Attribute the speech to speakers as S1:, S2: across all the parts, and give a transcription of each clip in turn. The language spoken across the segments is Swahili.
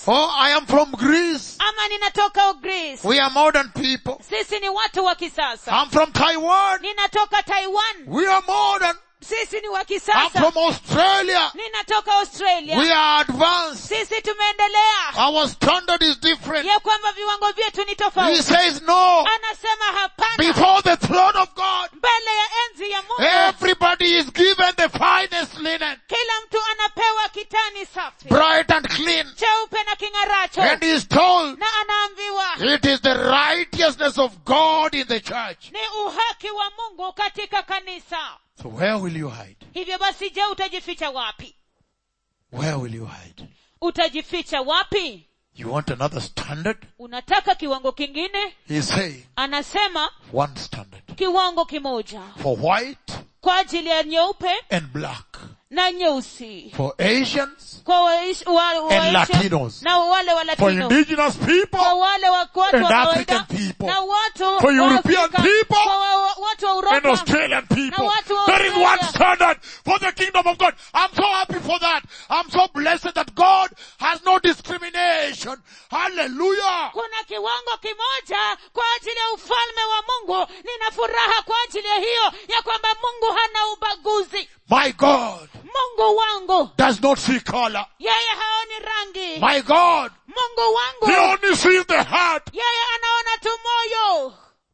S1: Oh, I am from Greece.
S2: ama ninatoka Greece.
S1: We are modern people.
S2: Sisi ni watu wa kisasa.
S1: I'm from Taiwan.
S2: Ninatoka Taiwan.
S1: We are modern.
S2: Sisi ni wa
S1: I'm
S2: kisasa.
S1: from Australia.
S2: Ninatoka Australia.
S1: We are advanced.
S2: Sisi tumeendelea.
S1: Our standard is different.
S2: Ya kwamba viwango vyetu ni
S1: He
S2: tofauti.
S1: says no.
S2: Anasema hapana.
S1: Before the throne of God,
S2: Mbele ya enzi ya Mungu.
S1: everybody is given the finest linen,
S2: Kila mtu anapewa kitani safi.
S1: bright and clean.
S2: Cheupe na king'aracho.
S1: And he is told
S2: Na anaambiwa.
S1: it is the righteousness of God in the church.
S2: Ni uhaki wa Mungu katika kanisa.
S1: So where will you hide?
S2: Hivyo basi je, utajificha wapi?
S1: Where will you hide?
S2: Utajificha wapi?
S1: You want another standard?
S2: Unataka kiwango kingine?
S1: He's saying
S2: Anasema
S1: one standard.
S2: kiwango kimoja
S1: For white
S2: kwa ajili ya nyeupe
S1: and black.
S2: na nyeusi,
S1: For Asians,
S2: kwa waish- wa- wa-
S1: And Latinos.
S2: na wale wa
S1: for
S2: Latino,
S1: indigenous
S2: kwa
S1: people,
S2: wale wa watu wa
S1: And
S2: kawaida
S1: African people.
S2: na watu
S1: For
S2: wa
S1: European
S2: Afrika,
S1: people.
S2: kwa wa- watu wa
S1: and
S2: Uropa
S1: Australian people.
S2: Na watu wa
S1: There is one
S2: Australia.
S1: standard for the kingdom of God. I'm so happy for that. I'm so blessed that God has no discrimination. Hallelujah.
S2: kuna kiwango kimoja kwa ajili ya ufalme wa mungu nina furaha kwa ajili ya hiyo ya kwamba mungu hana ubaguzi
S1: My God
S2: mungu wangu
S1: does not see color.
S2: yeye haoni rangi
S1: My God,
S2: mungu
S1: He
S2: wangu
S1: only sees the heart.
S2: yeye anaona tu moyo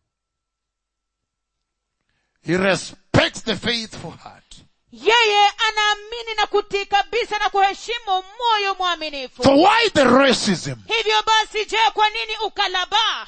S1: He respects the faithful heart.
S2: yeye anaamini na kutii kabisa na kuheshimu moyo mwaminifu
S1: So why the racism?
S2: hivyo basi je kwa nini ukalabaa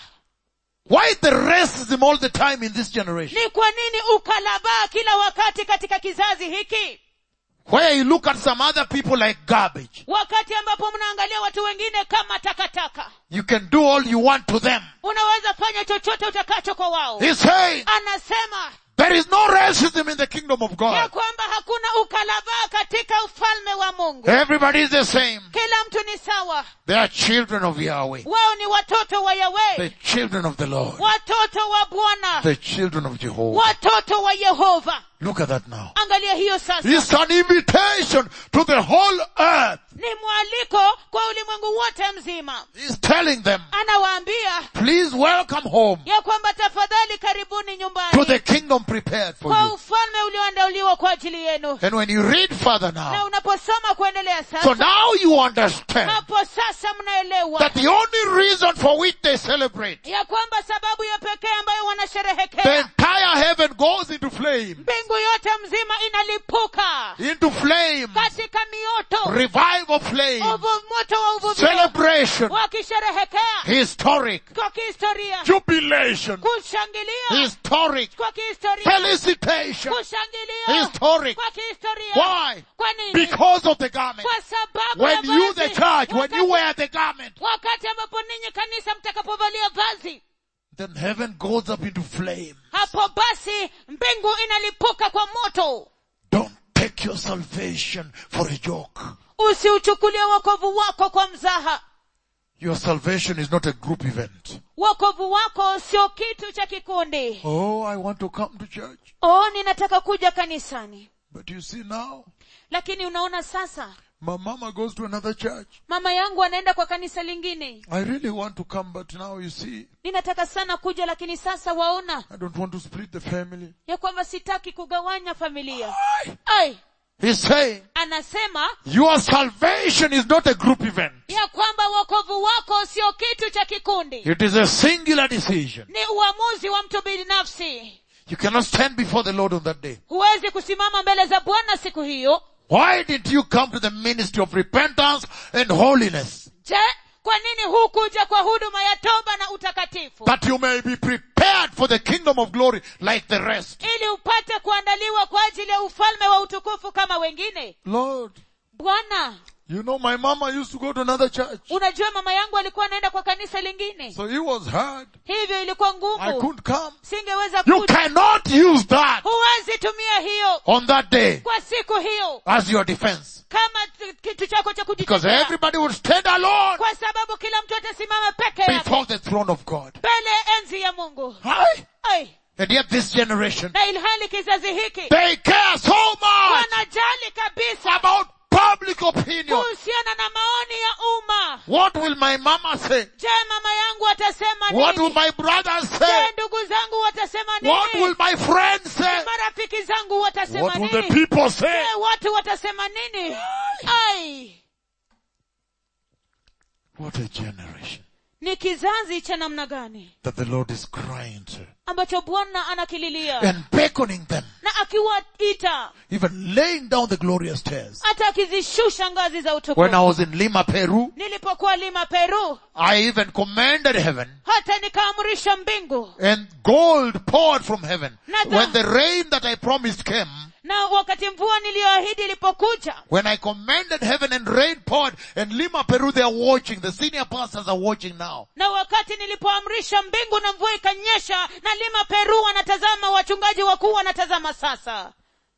S1: Why the racism all the time in this generation?
S2: ni kwa nini ukalabaa kila wakati katika kizazi hiki
S1: Where you look at some other people like garbage.
S2: wakati ambapo mnaangalia watu wengine kama takataka
S1: You can do all you want to them.
S2: unaweza fanya chochote utakacho kwa wao
S1: He's saying
S2: anasema
S1: there is no racism in the kingdom of
S2: ya
S1: God.
S2: kwamba hakuna ukalabaa katika ufalme wa mungu
S1: Everybody is the same.
S2: kila mtu ni sawa
S1: They are children of Yahweh.
S2: wao ni watoto wa
S1: The
S2: yawe
S1: children of the Lord.
S2: watoto wa bwana
S1: The children of Jehovah.
S2: watoto wa yehova
S1: Look at that now.
S2: angalia hiyo sasa
S1: It's an invitation to the whole earth.
S2: ni mwaliko kwa ulimwengu wote mzima
S1: He's telling them,
S2: anawaambia
S1: please welcome home
S2: ya kwamba tafadhali karibuni
S1: to
S2: nyumbani
S1: the kingdom prepared for
S2: kwa
S1: you.
S2: ufalme ulioandaliwa kwa ajili yenu
S1: And when you read further
S2: na
S1: now,
S2: unaposoma kuendelea
S1: so
S2: sasa
S1: now you understand
S2: hapo sasa mnaelewa
S1: that the only reason for which they celebrate,
S2: ya kwamba sababu ya pekee ambayo
S1: the
S2: wanasherehekea
S1: entire heaven goes into flame,
S2: mbingu yote mzima inalipuka
S1: into flame,
S2: katika mioto
S1: revival flame,
S2: uvu moto wa uvuvio
S1: celebration,
S2: wakisherehekea
S1: historic,
S2: kwa kihistoria
S1: jubilation,
S2: kushangilia
S1: historic,
S2: kwa kihistoria
S1: felicitation,
S2: kushangilia
S1: historic.
S2: kwa kihistoria
S1: Why?
S2: kwa nini
S1: Because of the garment.
S2: kwa sababu
S1: When
S2: ya
S1: you,
S2: vazi.
S1: the church, when you
S2: wakati,
S1: wear the garment,
S2: wakati ambapo ninyi kanisa mtakapovalia vazi
S1: then heaven goes up into flame.
S2: hapo basi mbingu inalipuka kwa moto
S1: Don't take your salvation for a joke.
S2: usiuchukulie wokovu wako kwa mzaha
S1: Your salvation is not a group event.
S2: wokovu wako sio kitu cha kikundi
S1: Oh, I want to come to church.
S2: oh ninataka kuja kanisani
S1: But you see now,
S2: lakini unaona sasa
S1: my mama goes to another church.
S2: mama yangu anaenda kwa kanisa lingine
S1: I really want to come, but now you see,
S2: ninataka sana kuja lakini sasa waona
S1: I don't want to split the family.
S2: ya kwamba sitaki kugawanya familia ai
S1: He's saying,
S2: anasema
S1: your salvation is not a group event.
S2: ya kwamba wokovu wako sio kitu cha kikundi
S1: It is a singular decision.
S2: ni uamuzi wa mtu binafsi
S1: You cannot stand before the Lord on that day.
S2: huwezi kusimama mbele za bwana siku hiyo
S1: Why did you come to the ministry of repentance and holiness?
S2: je kwa nini hukuja kwa huduma ya toba na utakatifu
S1: That you may be prepared for the kingdom of glory like the rest.
S2: ili upate kuandaliwa kwa ajili ya ufalme wa utukufu kama wengine
S1: Lord,
S2: bwana
S1: you know my mama used to go to another church.
S2: unajua mama yangu alikuwa anaenda kwa kanisa lingine
S1: So it was hard.
S2: hivyo ilikuwa
S1: I
S2: ngumu
S1: couldn't come.
S2: singeweza
S1: You
S2: kuja
S1: cannot use that
S2: huwezi tumia hiyo
S1: on that day
S2: kwa siku hiyo
S1: as your defense.
S2: kama t- kitu chako cha
S1: Because
S2: kujitetea
S1: everybody would stand alone
S2: kwa sababu kila mtu atasimama peke yake
S1: before the throne of God.
S2: mbele ya enzi ya mungu
S1: Aye.
S2: Ai,
S1: And yet this generation,
S2: na ilhali kizazi hiki
S1: they care so much
S2: wanajali kabisa
S1: about public opinion.
S2: kuhusiana na maoni ya umma
S1: What What will my mama say?
S2: je mama yangu atasema
S1: What will
S2: nini
S1: my brothers
S2: je
S1: say?
S2: ndugu zangu watasema
S1: What will
S2: nini
S1: my friends say?
S2: marafiki zangu watasema
S1: What will the
S2: nini
S1: people say?
S2: je watu watasema nini ai
S1: What a generation
S2: ni kizazi cha namna gani
S1: that the Lord is crying to
S2: ambacho bwana anakililia
S1: and beckoning them,
S2: na akiwaita
S1: even laying down the glorious stairs.
S2: hata akizishusha ngazi za
S1: When I
S2: utukufu
S1: was in Lima, Peru,
S2: nilipokuwa lima peru
S1: I even commanded heaven
S2: hata nikaamrisha mbingu
S1: and gold poured from heaven.
S2: Nata-
S1: When the rain that I promised came,
S2: na wakati mvua niliyoahidi ilipokuja
S1: when I commanded heaven and rain poured and Lima, Peru, they are watching. The senior pastors are watching now.
S2: na wakati nilipoamrisha mbingu na mvua ikanyesha na lima peru wanatazama wachungaji wakuu wanatazama sasa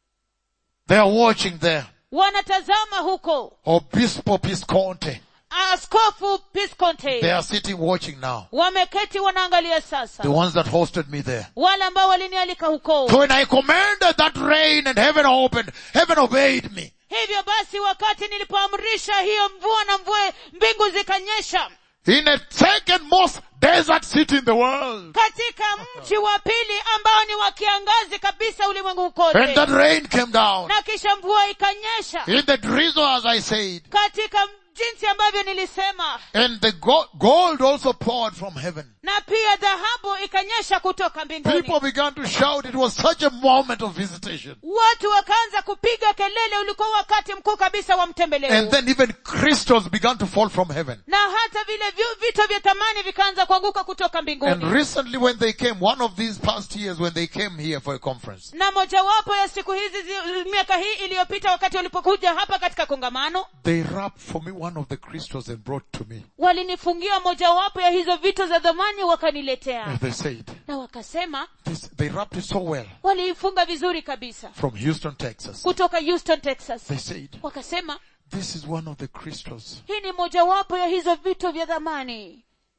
S1: They are watching there.
S2: wanatazama huko
S1: Obispo Pisconte.
S2: askofu pisconte
S1: They are sitting watching now.
S2: wameketi wanaangalia sasa
S1: The ones that hosted me there.
S2: wale ambao walinialika huko
S1: So when I commanded that rain and heaven opened, heaven obeyed me.
S2: hivyo basi wakati nilipoamrisha hiyo mvua na mvua mbingu zikanyesha
S1: In a second most desert city in the world.
S2: katika mji wa pili ambao ni wa kiangazi kabisa ulimwengu
S1: And
S2: kote
S1: that rain came down.
S2: na kisha mvua ikanyesha
S1: In the drizzle as I said.
S2: katika jinsi ambavyo nilisema
S1: And the go- gold also poured from heaven.
S2: na pia dhahabu ikanyesha kutoka mbinguni
S1: People began to shout. It was such a moment of visitation.
S2: watu wakaanza kupiga kelele ulikuwa wakati mkuu kabisa wa
S1: And
S2: mtembeleo
S1: then even crystals began to fall from heaven.
S2: na hata vile vyu- vito vya thamani vikaanza kuanguka kutoka
S1: And
S2: mbinguni
S1: recently when they came, one of these past years when they came here for a conference,
S2: na mojawapo ya siku hizi zi- miaka hii iliyopita wakati walipokuja hapa katika kongamano
S1: they wrapped for me one of the crystals and brought to me.
S2: walinifungia mojawapo ya hizo vito za dhamani wakaniletea
S1: And they said,
S2: na wakasema
S1: this, they wrapped it so well
S2: waliifunga vizuri kabisa
S1: from Houston, Texas.
S2: kutoka houston texas
S1: They said,
S2: wakasema
S1: this is one of the crystals
S2: hii ni mojawapo ya hizo vito vya dhamani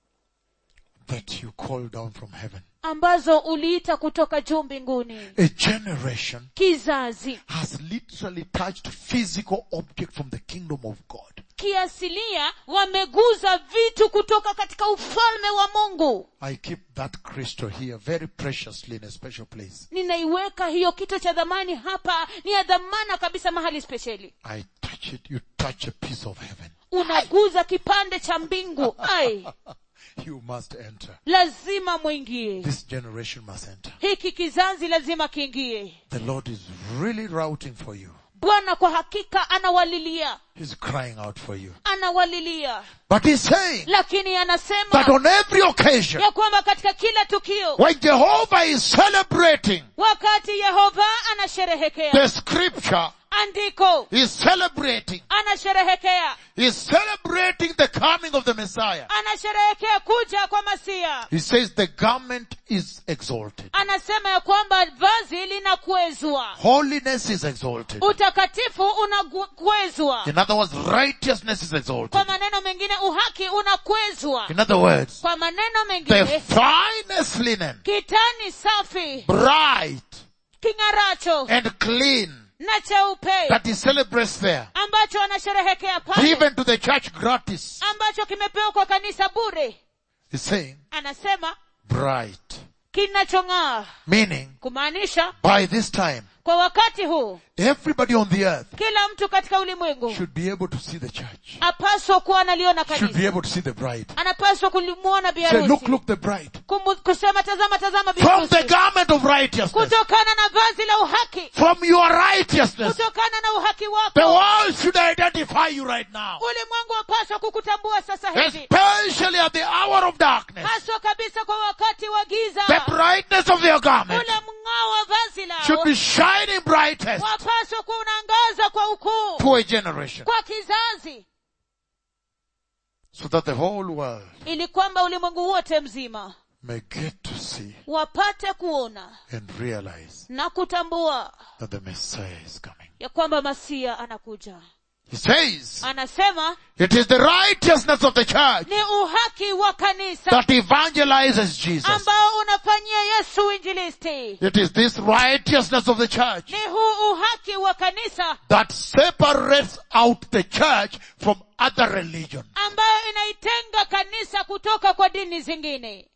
S1: that you called down from heaven.
S2: ambazo uliita kutoka juu mbinguni
S1: A generation
S2: kizazi
S1: has literally touched physical object from the kingdom of God.
S2: kiasilia wameguza vitu kutoka katika ufalme wa mungu
S1: I keep that crystal here very preciously in a special place.
S2: ninaiweka hiyo kito cha dhamani hapa ni ya dhamana kabisa mahali spesheli
S1: I touch it, you touch a piece of heaven.
S2: unaguza kipande cha mbingu ai
S1: You must enter.
S2: lazima mwingie
S1: This generation must enter.
S2: hiki kizazi lazima kiingie
S1: The Lord is really routing for you.
S2: bwana kwa hakika anawalilia
S1: He's crying out for you.
S2: anawalilia
S1: But he's saying
S2: lakini
S1: that
S2: anasema
S1: on every occasion,
S2: ya kwamba katika kila tukio
S1: when Jehovah is celebrating
S2: wakati yehova anasherehekea
S1: the scripture,
S2: andiko
S1: is celebrating,
S2: anasherehekea
S1: is celebrating the coming of the Messiah.
S2: anasherehekea kuja kwa masia
S1: He says the garment is exalted.
S2: anasema ya kwamba vazi linakwezwa
S1: Holiness is exalted.
S2: utakatifu unakwezwa
S1: In other words, righteousness is exalted.
S2: kwa maneno mengine uhaki unakwezwa
S1: In other words,
S2: kwa maneno
S1: the
S2: mengine
S1: finest linen,
S2: kitani safi
S1: bright
S2: king'aracho
S1: and clean,
S2: na cheupe
S1: that he celebrates there,
S2: ambacho anasherehekea pale
S1: given to the church gratis.
S2: ambacho kimepewa kwa kanisa bure
S1: He's saying
S2: anasema
S1: bright,
S2: kinachong'aa
S1: meaning
S2: kumaanisha
S1: by this time,
S2: kwa wakati huu
S1: everybody on the earth
S2: kila mtu katika ulimwengu
S1: should be able to see the church,
S2: apaswa kuwa analiona
S1: should be
S2: kanisa
S1: able to see the bride.
S2: anapaswa kulimwona
S1: Say, look,
S2: biharusi
S1: look, the bride.
S2: Kumu- kusema tazama tazama
S1: From the
S2: biharusi
S1: garment of righteousness,
S2: kutokana na vazi la uhaki
S1: from your righteousness,
S2: kutokana na uhaki
S1: the
S2: wako
S1: world should identify you right now.
S2: ulimwengu wapaswa kukutambua sasa hivi
S1: Especially at the hour of darkness.
S2: haswa kabisa kwa wakati wa
S1: The
S2: giza
S1: brightness of their garment
S2: ule mng'ao wa vazi
S1: should
S2: lao
S1: be shining brightest
S2: wapaswa kuwa unaangaza kwa ukuu
S1: to a generation
S2: kwa kizazi
S1: so that the whole world
S2: ili kwamba ulimwengu wote mzima
S1: may get to see
S2: wapate kuona
S1: and realize
S2: na kutambua
S1: that the Messiah is coming.
S2: ya kwamba masia anakuja
S1: He says,
S2: anasema
S1: it is the righteousness of the church
S2: ni uhaki wa kanisa
S1: that evangelizes Jesus.
S2: ambao unafanyia yesu uinjilisti
S1: It is this righteousness of the church
S2: ni huu uhaki wa kanisa
S1: that separates out the church from other religions.
S2: ambayo inaitenga kanisa kutoka kwa dini zingine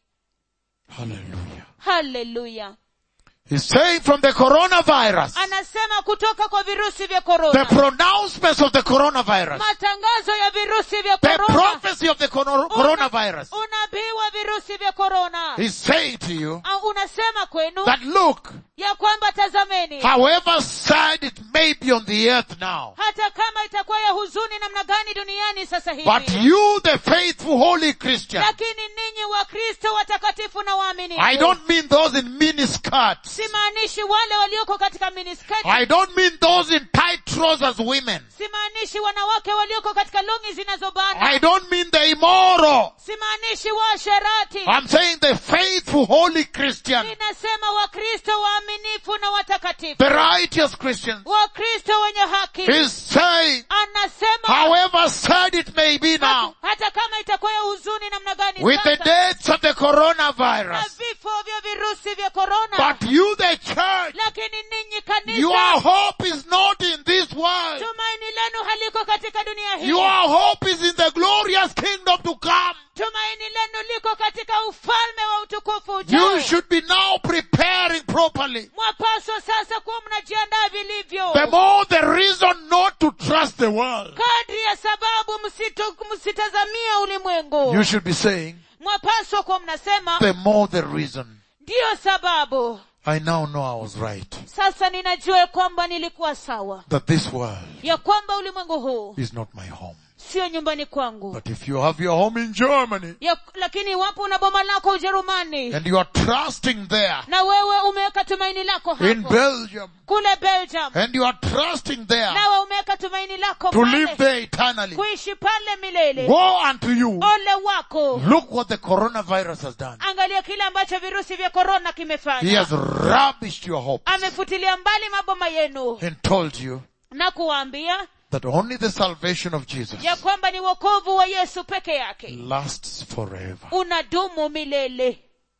S1: Hallelujah.
S2: haleluya
S1: He's saying from the coronavirus,
S2: anasema kutoka kwa virusi vya
S1: the
S2: korona
S1: pronouncements of the coronavirus,
S2: matangazo ya virusi vya
S1: the
S2: korona
S1: prophecy of the coro- coronavirus.
S2: unabii wa virusi vya korona
S1: He's saying to you
S2: Ah, unasema kwenu
S1: that look,
S2: ya kwamba tazameni
S1: however sad it may be on the earth now,
S2: hata kama itakuwa ya huzuni namna gani duniani sasa
S1: but
S2: hivi
S1: you, the faithful holy Christian,
S2: lakini ninyi wakristo watakatifu na waaminifu
S1: I don't mean those in miniskirts.
S2: simaanishi wale walioko katika minisketi
S1: I don't mean those in tight trousers women.
S2: simaanishi wanawake walioko katika longi zinazobana
S1: I don't mean the immoral.
S2: simaanishi waasherati
S1: I'm saying the faithful holy Christian,
S2: ninasema wakristo waaminifu na watakatifu
S1: the righteous Christian.
S2: wakristo wenye haki
S1: He's saying,
S2: anasema
S1: however sad it may be now,
S2: hata kama itakuwa ya huzuni namna gani
S1: with the
S2: sasa,
S1: deaths of the
S2: na
S1: coronavirus,
S2: vifo vya virusi vya korona
S1: but you, the church,
S2: lakini ninyi kanisa
S1: your hope is not in this world.
S2: tumaini lenu haliko katika dunia hii
S1: Your hope is in the glorious kingdom to come.
S2: tumaini lenu liko katika ufalme wa utukufu ujao
S1: You should be now preparing properly.
S2: mwapaswa sasa kuwa mnajiandaa vilivyo
S1: The more the reason not to trust the world.
S2: kadri ya sababu msito- msitazamia ulimwengu
S1: You should be saying,
S2: mwapaswa kuwa mnasema
S1: the more the reason.
S2: ndiyo sababu
S1: I now know I was right.
S2: sasa ninajua ya kwamba nilikuwa sawa
S1: That this world
S2: ya kwamba ulimwengu huu
S1: is not my home.
S2: sio nyumbani kwangu
S1: But if you have your home in Germany
S2: ya, lakini iwapo una boma lako ujerumani
S1: and you are trusting there
S2: na wewe umeweka tumaini lako
S1: in
S2: hapo
S1: Belgium
S2: kule belgium
S1: and you are trusting there
S2: nawe umeweka tumaini lako
S1: to live
S2: pale
S1: there eternally,
S2: kuishi pale milele
S1: woe unto you.
S2: ole wako
S1: Look what the coronavirus has done.
S2: angalia kile ambacho virusi vya korona
S1: He
S2: kimefanya
S1: has rubbished your hope
S2: amefutilia mbali maboma yenu
S1: and told you
S2: na kuwaambia
S1: that only the salvation of Jesus
S2: ya kwamba ni wokovu wa yesu peke yake
S1: lasts forever.
S2: unadumu milele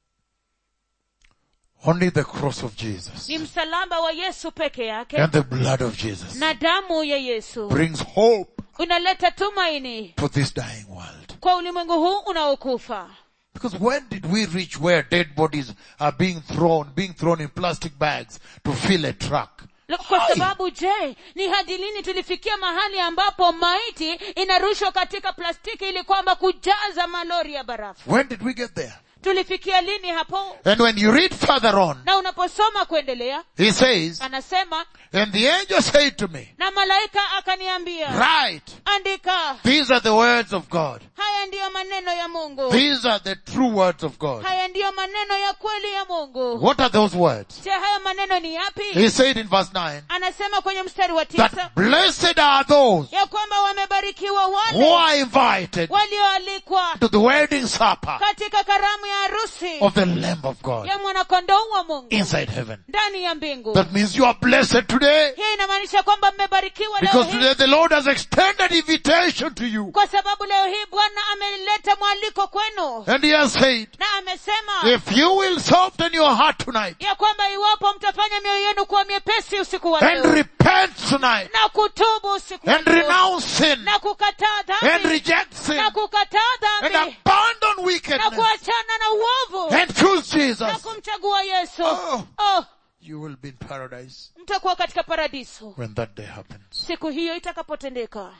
S1: Only the cross of Jesus
S2: ni msalaba wa yesu peke yake
S1: and the blood of Jesus
S2: na damu ya yesu
S1: brings hope
S2: unaleta tumaini
S1: for this dying world.
S2: kwa ulimwengu huu unaokufa
S1: Because when did we reach where dead bodies are being thrown, being thrown in plastic bags to fill a truck?
S2: La- kwa
S1: Ai!
S2: sababu je ni hadi lini tulifikia mahali ambapo maiti inarushwa katika plastiki ili kwamba kujaza malori ya barafu
S1: When did we get there?
S2: tulifikia lini hapo
S1: And when you read further on,
S2: na unaposoma kuendelea
S1: he says,
S2: anasema
S1: and the angel said to me,
S2: na malaika akaniambia
S1: write,
S2: andika
S1: these are the words of God.
S2: haya ndiyo maneno ya mungu
S1: These are the true words of God.
S2: haya ndiyo maneno ya kweli ya mungu
S1: What are those words?
S2: je haya maneno ni yapi
S1: He said in verse 9,
S2: anasema kwenye mstari wa tisa
S1: that blessed are those
S2: ya kwamba wamebarikiwa
S1: who
S2: wale
S1: are invited
S2: walioalikwa
S1: to the wedding supper
S2: katika karamu ya harusi
S1: of the Lamb of God
S2: ya mwanakondoo wa mungu
S1: inside heaven.
S2: ndani ya mbingu
S1: That means you are blessed today
S2: hii inamaanisha kwamba mmebarikiwa leo
S1: because
S2: hii
S1: today the Lord has extended invitation to you.
S2: kwa sababu leo hii bwana ameleta mwaliko kwenu
S1: And he has said,
S2: na amesema
S1: if you will soften your heart tonight
S2: ya kwamba iwapo mtafanya mioyo yenu kuwa miepesi usiku wa
S1: and
S2: leo
S1: repent tonight
S2: na kutubu usiku wa
S1: and
S2: leo
S1: renounce sin
S2: na kukataa
S1: and
S2: dhambi
S1: reject sin
S2: na kukataa
S1: and
S2: dhambi
S1: abandon
S2: na
S1: wickedness
S2: kuachana na uovu
S1: and choose
S2: na
S1: Jesus,
S2: kumchagua yesu
S1: Oh.
S2: oh,
S1: you will be in paradise
S2: mtakuwa katika paradiso
S1: when that day happens.
S2: siku hiyo itakapotendeka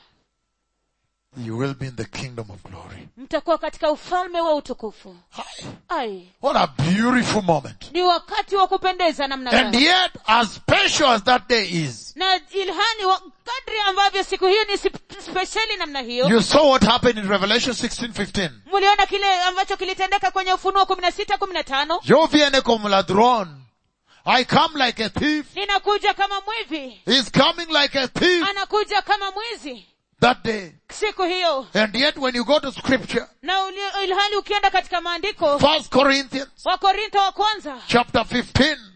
S1: You will be in the kingdom of glory.
S2: mtakuwa katika ufalme wa utukufu
S1: Hi.
S2: ai
S1: What a beautiful moment.
S2: ni wakati wa kupendeza namna
S1: And
S2: gani
S1: yet, as special as that day is,
S2: na ilhani wa kadri ambavyo siku hiyo ni sip- spesheli namna hiyo
S1: you saw what happened in Revelation 16, 15.
S2: mliona kile ambacho kilitendeka kwenye ufunuo kumi na sita kumi na tano
S1: Yo viene como ladrón. I come like a thief.
S2: ninakuja kama mwivi
S1: He's coming like a thief
S2: anakuja kama mwizi
S1: that day.
S2: siku hiyo
S1: And yet when you go to scripture,
S2: na uli- ilhali ukienda katika maandiko
S1: First Corinthians
S2: wakorintho wa kwanza
S1: chapter 15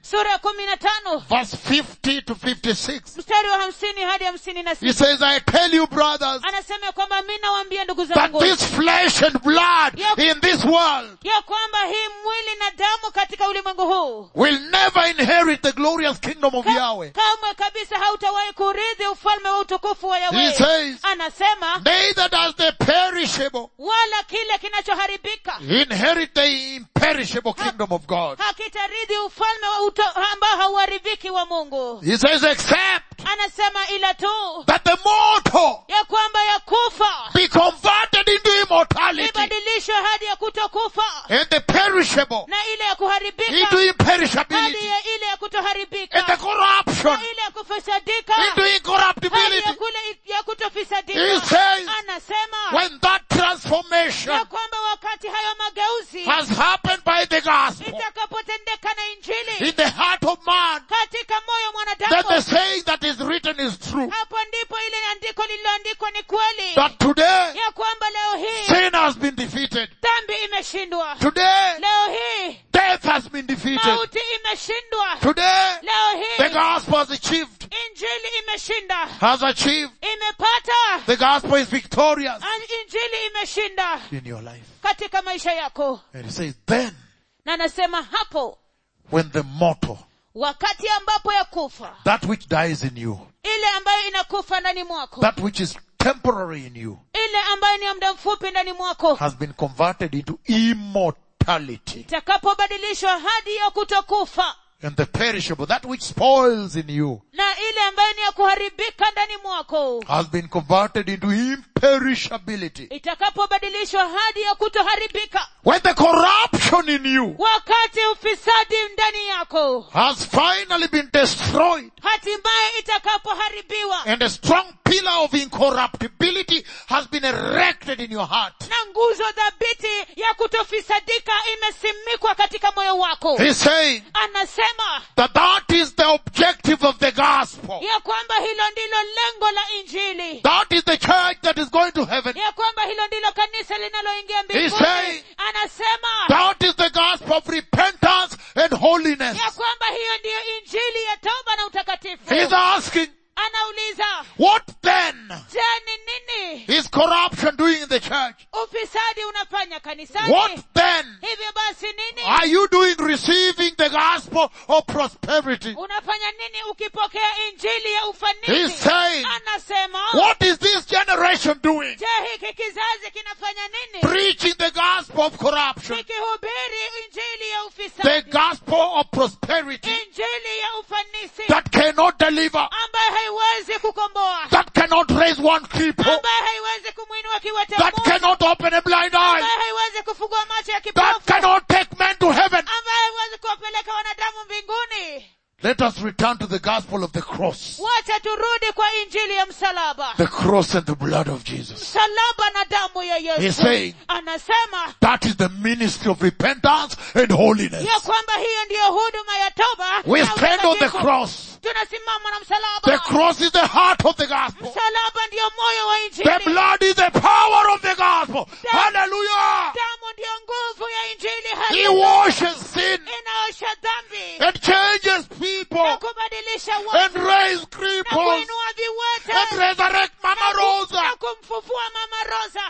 S2: sura ya kumi na tano
S1: verse 50 to 56.
S2: mstari wa hamsini hadi hamsini na
S1: He
S2: sita
S1: says, I tell you brothers,
S2: anasema ya kwamba mi nawaambia ndugu
S1: that
S2: zangu
S1: this flesh and blood
S2: Yep.
S1: in this world
S2: ya kwamba hii mwili na damu katika ulimwengu huu
S1: will never inherit the glorious kingdom of
S2: Ka-
S1: Yahweh.
S2: kamwe kabisa hautawahi kurithi ufalme wa utukufu wa
S1: He
S2: yawe
S1: says,
S2: anasema
S1: neither does the perishable
S2: wala kile kinachoharibika
S1: inherit the imperishable kingdom of God.
S2: hakitarithi ufalme wa uto, ambao hauharibiki wa mungu
S1: He says, except
S2: anasema ila tu
S1: that the mortal
S2: ya kwamba ya kufa
S1: be converted into immortality
S2: ibadilishwe hadi ya kutokufa
S1: and the perishable
S2: na ile ya kuharibika
S1: into
S2: hadi
S1: imperishability
S2: ya ile ya
S1: and the
S2: kutoharibika
S1: corruption
S2: na ile ya kufisadika
S1: into
S2: hadi
S1: incorruptibility.
S2: ya kule ya
S1: He
S2: kutofisadika
S1: says,
S2: anasema
S1: when that transformation
S2: ya kwamba wakati hayo mageuzi
S1: has happened by the gospel
S2: itakapotendeka na injili
S1: in the heart of man,
S2: katika moyo
S1: then the
S2: mwanadamu
S1: saying that is written is true.
S2: hapo ndipo ile andiko lililoandikwa ni kweli
S1: That today
S2: ya kwamba leo hii
S1: sin has been defeated.
S2: dhambi imeshindwa
S1: Today
S2: leo hii
S1: death has been defeated.
S2: mauti imeshindwa
S1: Today
S2: leo
S1: the
S2: hii
S1: gospel has achieved,
S2: injili imeshinda
S1: has achieved.
S2: imepata
S1: The gospel is victorious
S2: An- injili imeshinda
S1: in your life.
S2: katika maisha yako
S1: And he says, then
S2: na anasema hapo
S1: when the mortal,
S2: wakati ambapo ya kufa
S1: that which dies in you,
S2: ile ambayo inakufa ndani mwako
S1: that which is temporary in you,
S2: ile ambayo ni ya muda mfupi ndani mwako
S1: has been converted into immortality.
S2: itakapobadilishwa hadi ya kutokufa
S1: And the perishable, that which spoils in you,
S2: na ile ambayo ni ya kuharibika ndani mwako
S1: has been converted into imperishability.
S2: itakapobadilishwa hadi ya kutoharibika
S1: When the corruption in you
S2: wakati ufisadi ndani yako
S1: has finally been destroyed
S2: hatimaye itakapoharibiwa
S1: and a strong pillar of incorruptibility has been erected in your heart.
S2: na nguzo dhabiti ya kutofisadika imesimikwa katika moyo wako
S1: He's saying
S2: anasema
S1: that that is the objective of the gospel.
S2: ya kwamba hilo ndilo lengo la injili
S1: That is the church that is going to heaven.
S2: ya kwamba hilo ndilo kanisa linaloingia
S1: He's
S2: mbinguni
S1: saying
S2: anasema
S1: that is the gospel of repentance and holiness.
S2: ya kwamba hiyo ndiyo injili ya toba na utakatifu
S1: He's asking,
S2: anauliza
S1: what then
S2: je ni nini
S1: is corruption doing in the church?
S2: ufisadi unafanya kanisani
S1: What then
S2: hivyo basi nini
S1: are you doing receiving the gospel of prosperity?
S2: unafanya nini ukipokea injili ya
S1: He's
S2: ufanisi
S1: saying,
S2: anasema
S1: what is this generation doing?
S2: je hiki kizazi kinafanya nini
S1: Preaching the gospel of corruption,
S2: kikihubiri injili ya
S1: the
S2: ufisadi
S1: gospel of prosperity
S2: injili ya ufanisi
S1: that cannot deliver,
S2: ambayo haiwezi kukomboa
S1: that cannot raise one cripple,
S2: ambayo haiwezi kumwinua kiwete
S1: that
S2: mmoja
S1: cannot open a blind eye,
S2: ambayo haiwezi kufungua macho ya
S1: that
S2: kipofu
S1: cannot take men to heaven.
S2: ambayo haiwezi kuwapeleka wanadamu mbinguni
S1: Let us return to the gospel of the cross.
S2: wacha turudi kwa injili ya msalaba
S1: The cross and the blood of Jesus.
S2: msalaba na damu ya
S1: He's
S2: yesu
S1: saying
S2: anasema
S1: that is the ministry of repentance and holiness.
S2: ya kwamba hiyo ndiyo huduma ya toba
S1: We
S2: na
S1: stand on the
S2: utakatifu.
S1: cross.
S2: tunasimama na
S1: The
S2: msalaba
S1: cross is the heart of the gospel.
S2: msalaba ndiyo moyo wa
S1: The
S2: injili
S1: blood is the power of the gospel. Hallelujah.
S2: damu ndiyo nguvu ya injili
S1: He
S2: Hallelujah.
S1: washes sin
S2: inaosha dhambi
S1: and changes
S2: na
S1: people
S2: kubadilisha
S1: and
S2: watu
S1: raise
S2: na
S1: cripples
S2: kuinua
S1: and
S2: viwete
S1: resurrect Mama
S2: na ku-
S1: Rosa.
S2: na kumfufua mama rosa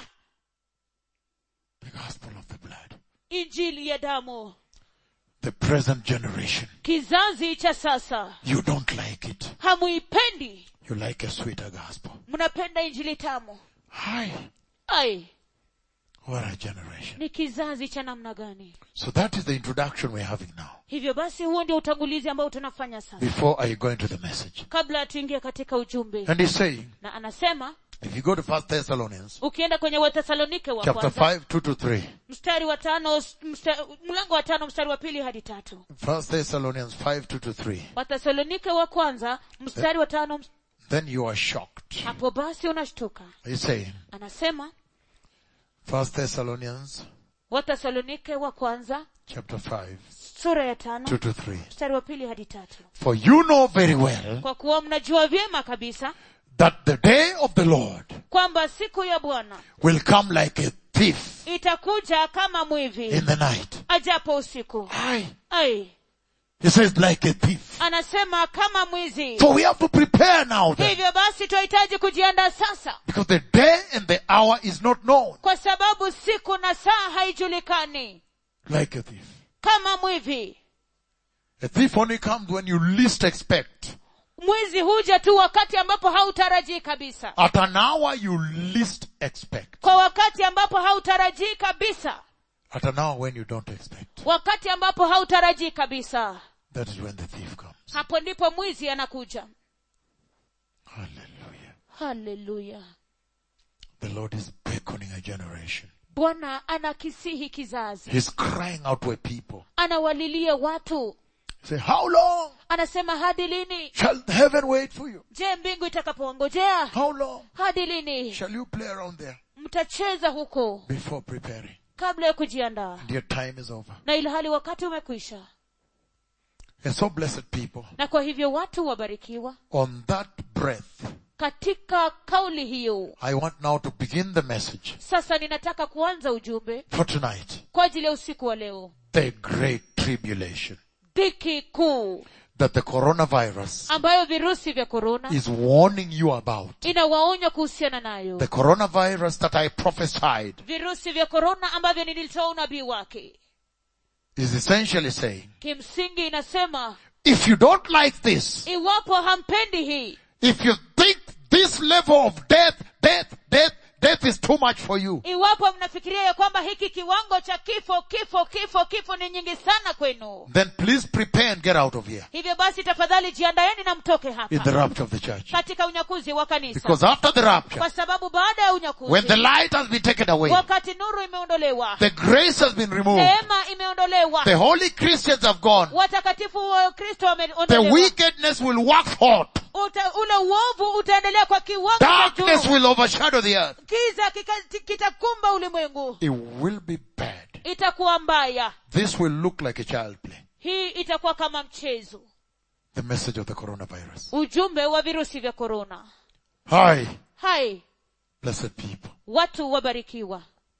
S1: The gospel of the blood.
S2: injili ya damu
S1: The present generation.
S2: kizazi cha sasa
S1: You don't like it.
S2: hamuipendi
S1: You like a sweeter gospel.
S2: mnapenda injili tamu
S1: Hi.
S2: ai
S1: What a generation.
S2: ni kizazi cha namna gani
S1: So that is the introduction we're having now.
S2: hivyo basi huo ndio utangulizi ambao tunafanya sasa
S1: Before I go into the message.
S2: kabla tuingie katika ujumbe
S1: And he's saying,
S2: na anasema
S1: if you go to First Thessalonians,
S2: ukienda kwenye wathesalonike wa
S1: chapter
S2: kwanza
S1: 5, 2 to 3.
S2: mstari wa tano msta, mlango wa tano mstari wa pili hadi tatu
S1: First Thessalonians 5, 2 to 3.
S2: wathesalonike wa kwanza mstari wa tano
S1: Then you are shocked.
S2: hapo basi unashtuka
S1: He's saying,
S2: anasema
S1: First Thessalonians
S2: wathesalonike wa kwanza
S1: chapter 5,
S2: sura ya
S1: 2
S2: tano
S1: to 3.
S2: mstari wa pili hadi tatu
S1: For you know very well
S2: kwa kuwa mnajua vyema kabisa
S1: that the day of the Lord
S2: kwamba siku ya bwana
S1: will come like a thief
S2: itakuja kama mwivi
S1: in the night.
S2: ajapo usiku
S1: Aye.
S2: ai
S1: He says like a thief.
S2: anasema kama mwizi
S1: So we have to prepare now then.
S2: hivyo basi tunahitaji kujiandaa sasa
S1: Because the day and the hour is not known.
S2: kwa sababu siku na saa haijulikani
S1: Like a thief.
S2: kama mwivi
S1: A thief only comes when you least expect.
S2: mwizi huja tu wakati ambapo hautarajii kabisa
S1: At an hour you least expect.
S2: kwa wakati ambapo hautarajii kabisa
S1: At an hour when you don't expect.
S2: wakati ambapo hautarajii kabisa
S1: That is when the thief comes.
S2: hapo ndipo mwizi anakuja
S1: Hallelujah.
S2: haleluya
S1: The Lord is beckoning a generation.
S2: bwana anakisihi kizazi
S1: He's crying out to a people.
S2: anawalilia watu
S1: Say, how long
S2: anasema hadi lini
S1: shall heaven wait for you?
S2: je mbingu itakapowangojea
S1: How long
S2: hadi lini
S1: shall you play around there
S2: mtacheza huko
S1: before preparing?
S2: kabla ya kujiandaa
S1: And your time is over.
S2: na ilhali wakati umekwisha
S1: And so blessed people,
S2: na kwa hivyo watu wabarikiwa
S1: on that breath,
S2: katika kauli hiyo
S1: I want now to begin the message
S2: sasa ninataka kuanza ujumbe
S1: for tonight.
S2: kwa ajili ya usiku wa leo
S1: The great tribulation
S2: dhiki kuu
S1: that the coronavirus
S2: ambayo virusi vya korona
S1: is warning you about.
S2: inawaonya kuhusiana nayo
S1: The coronavirus that I prophesied
S2: virusi vya korona ambavyo nilitoa unabii wake
S1: is essentially saying,
S2: kimsingi inasema
S1: if you don't like this,
S2: iwapo hampendi hii
S1: if you think this level of death, death, death, death is too much for you,
S2: iwapo mnafikiria ya kwamba hiki kiwango cha kifo kifo kifo kifo ni nyingi sana kwenu
S1: then please prepare and get out of here
S2: hivyo basi tafadhali jiandaeni na mtoke
S1: in the
S2: hapa
S1: rapture of the church.
S2: katika unyakuzi wa kanisa
S1: Because after the rapture,
S2: kwa sababu baada ya
S1: when the
S2: unyakuzi
S1: light has been taken away,
S2: wakati nuru imeondolewa
S1: the grace has been removed,
S2: neema imeondolewa
S1: the holy Christians have gone,
S2: watakatifu wa kristo
S1: the
S2: wameondolewa
S1: wickedness will wax hot,
S2: Uta, ule uovu utaendelea kwa kiwango cha
S1: darkness
S2: juu
S1: will overshadow the earth.
S2: kiza kika- kitakumba ulimwengu
S1: It will be bad.
S2: itakuwa mbaya
S1: This will look like a child play.
S2: hii itakuwa kama mchezo
S1: The message of the coronavirus.
S2: ujumbe wa virusi vya korona
S1: Hi,
S2: hai
S1: blessed people.
S2: watu wabarikiwa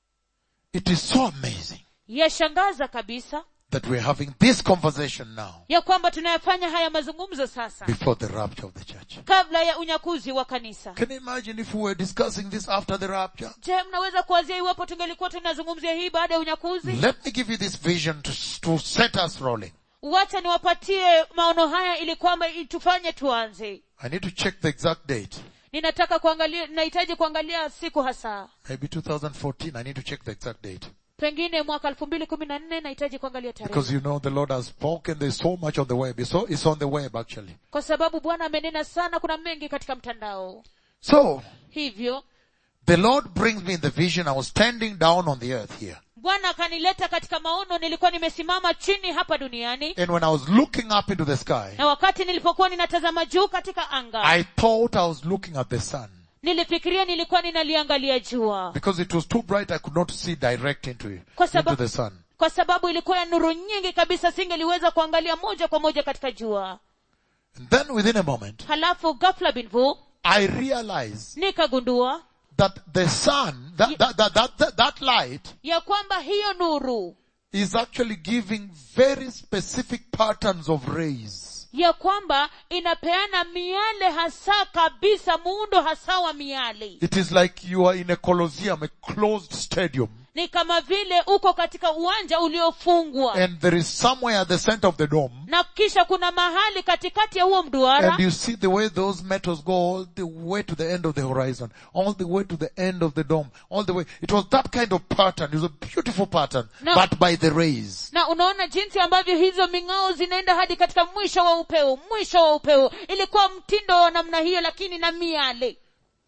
S1: It is so amazing
S2: yashangaza kabisa
S1: that we're having this conversation now
S2: ya kwamba tunayafanya haya mazungumzo sasa
S1: before the rapture of the church.
S2: kabla ya unyakuzi wa kanisa
S1: Can you imagine if we were discussing this after the rapture?
S2: je mnaweza kuwazia iwapo tungelikuwa tunazungumzia hii baada ya unyakuzi
S1: Let me give you this vision to, to set us rolling.
S2: wacha niwapatie maono haya ili kwamba tufanye tuanze
S1: I need to check the exact date.
S2: ninataka kuangalia nahitaji kuangalia siku hasa
S1: Maybe 2014. I need to check the exact date.
S2: pengine mwaka elfu mbili kumi na nne nahitaji kuangalia tarehe
S1: Because you know the Lord has spoken. There's so much on the web. It's, so, it's on the web actually.
S2: kwa sababu bwana amenena sana kuna mengi katika mtandao
S1: So,
S2: hivyo
S1: the Lord brings me in the vision. I was standing down on the earth here.
S2: bwana akanileta katika maono nilikuwa nimesimama chini hapa duniani
S1: And when I was looking up into the sky,
S2: na wakati nilipokuwa ninatazama juu katika anga
S1: I thought I was looking at the sun.
S2: nilifikiria nilikuwa ninaliangalia jua
S1: Because it was too bright, I could not see direct into it,
S2: Kwa
S1: into
S2: sababu-
S1: the sun.
S2: kwa sababu ilikuwa ya nuru nyingi kabisa singeliweza kuangalia moja kwa moja katika jua
S1: And then within a moment,
S2: halafu ghafla binvu
S1: I realized
S2: nikagundua
S1: that the sun, that, that, that, that, that, that light
S2: ya kwamba hiyo nuru
S1: is actually giving very specific patterns of rays.
S2: ya kwamba inapeana miale hasa kabisa muundo hasa wa miale
S1: It is like you are in a colosseum, a closed stadium,
S2: ni kama vile uko katika uwanja uliofungwa
S1: and there is somewhere at the center of the dome,
S2: na kisha kuna mahali katikati ya huo mduara
S1: and you see the way those metals go all the way to the end of the horizon, all the way to the end of the dome, all the way. It was that kind of pattern. It was a beautiful pattern,
S2: No.
S1: but by the rays.
S2: na unaona jinsi ambavyo hizo ming'ao zinaenda hadi katika mwisho wa upeo mwisho wa upeo ilikuwa mtindo wa namna hiyo lakini na miale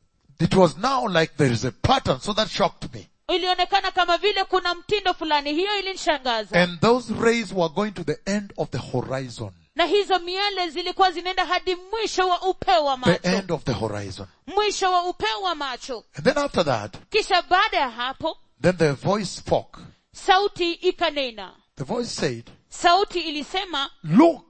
S1: It was now like there is a pattern, so that shocked me.
S2: ilionekana kama vile kuna mtindo fulani hiyo ilinishangaza
S1: And those rays were going to the end of the horizon.
S2: na hizo miale zilikuwa zinaenda hadi mwisho wa upeo wa
S1: The
S2: macho
S1: end of the horizon.
S2: mwisho wa upeo wa macho
S1: And then after that,
S2: kisha baada ya hapo
S1: then the voice spoke.
S2: sauti ikanena
S1: The voice said,
S2: sauti ilisema
S1: look,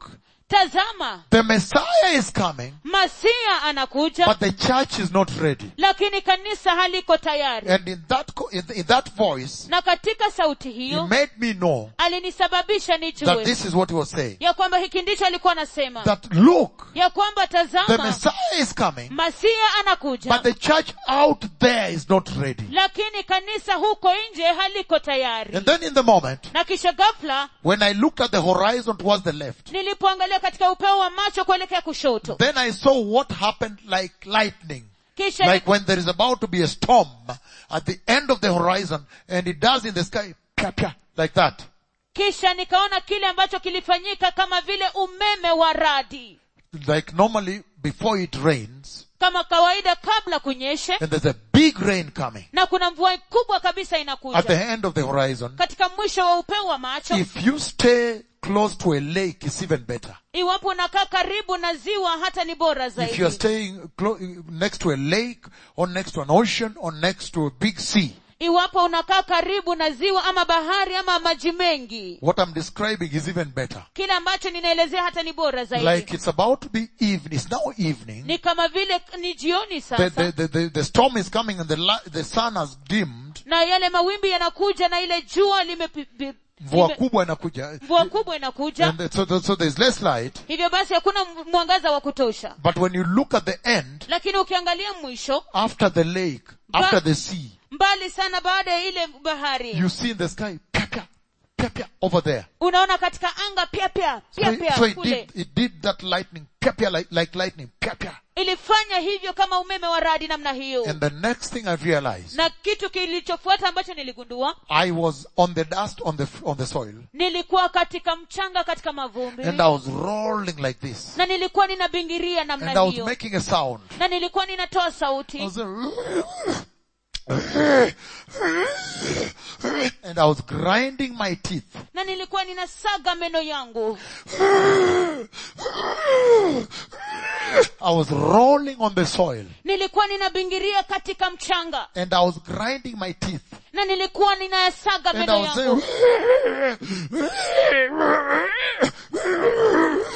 S2: tazama
S1: the Messiah is coming,
S2: masia anakuja
S1: but the church is not ready.
S2: lakini kanisa haliko tayari
S1: And in that, co- in, in that voice,
S2: na katika sauti
S1: he
S2: hiyo
S1: made me know
S2: alinisababisha
S1: that
S2: nijue
S1: this is what he was saying.
S2: ya kwamba hiki ndicho alikuwa anasema
S1: That look,
S2: ya kwamba
S1: the
S2: tazama
S1: Messiah is coming,
S2: masia anakuja
S1: but the church out there is not ready.
S2: lakini kanisa huko nje haliko tayari
S1: And then in the moment,
S2: na kisha ghafla
S1: when I looked at the horizon towards the left,
S2: nilipoangalia katika upeo wa macho kuelekea kushoto
S1: then I saw what happened like lightning.
S2: kisha
S1: Like when there is about to be a storm at the end of the horizon and it does in the sky, pia, pia, like that.
S2: kisha nikaona kile ambacho kilifanyika kama vile umeme wa radi
S1: Like normally before it rains
S2: kama kawaida kabla kunyeshe
S1: and there's a big rain coming
S2: na kuna mvua kubwa kabisa
S1: at the
S2: inakuja
S1: end of the horizon.
S2: katika mwisho wa upeo wa macho
S1: If you stay close to a lake, it's even better.
S2: iwapo unakaa karibu na ziwa hata ni bora
S1: If you are
S2: zaidi
S1: staying clo- next to a lake or next to an ocean or next to a big sea,
S2: iwapo unakaa karibu na ziwa ama bahari ama maji mengi
S1: what I'm describing is even better.
S2: kile ambacho ninaelezea hata ni bora zaidi
S1: Like it's about to be evening. It's now evening.
S2: ni kama vile ni jioni
S1: The,
S2: sasa
S1: the, the, the, the storm is coming and the, li- the sun has dimmed.
S2: na yale mawimbi yanakuja na ile jua limepi- bi-
S1: Mvua
S2: lime-
S1: kubwa inakuja.
S2: mvua kubwa inakuja
S1: And so, so there's less light.
S2: hivyo basi hakuna m- mwangaza wa kutosha
S1: But when you look at the end,
S2: lakini ukiangalia mwisho
S1: after the lake, after the sea,
S2: mbali sana baada ya ile bahari
S1: you see in the sky, pia, pia, pia, pia, over there.
S2: unaona katika anga pia pia
S1: So,
S2: pia
S1: it-
S2: pia
S1: so it
S2: kule
S1: did, it did that lightning, pia, pia, like, like lightning, pia, pia.
S2: ilifanya hivyo kama umeme wa radi namna hiyo
S1: And the next thing I realized,
S2: na kitu kilichofuata ambacho niligundua
S1: I was on the dust on the, on the soil
S2: nilikuwa katika mchanga katika mavumbi
S1: and I was rolling like this.
S2: na nilikuwa ninabingiria namna
S1: And I was
S2: hiyo
S1: making a sound.
S2: na nilikuwa ninatoa
S1: I
S2: sauti
S1: was and I was grinding my teeth.
S2: na nilikuwa ninasaga meno yangu
S1: I was rolling on the soil
S2: nilikuwa ninabingiria katika mchanga
S1: and I was grinding my teeth.
S2: na nilikuwa ninayasaga
S1: And
S2: meno
S1: I was
S2: yangu
S1: saying,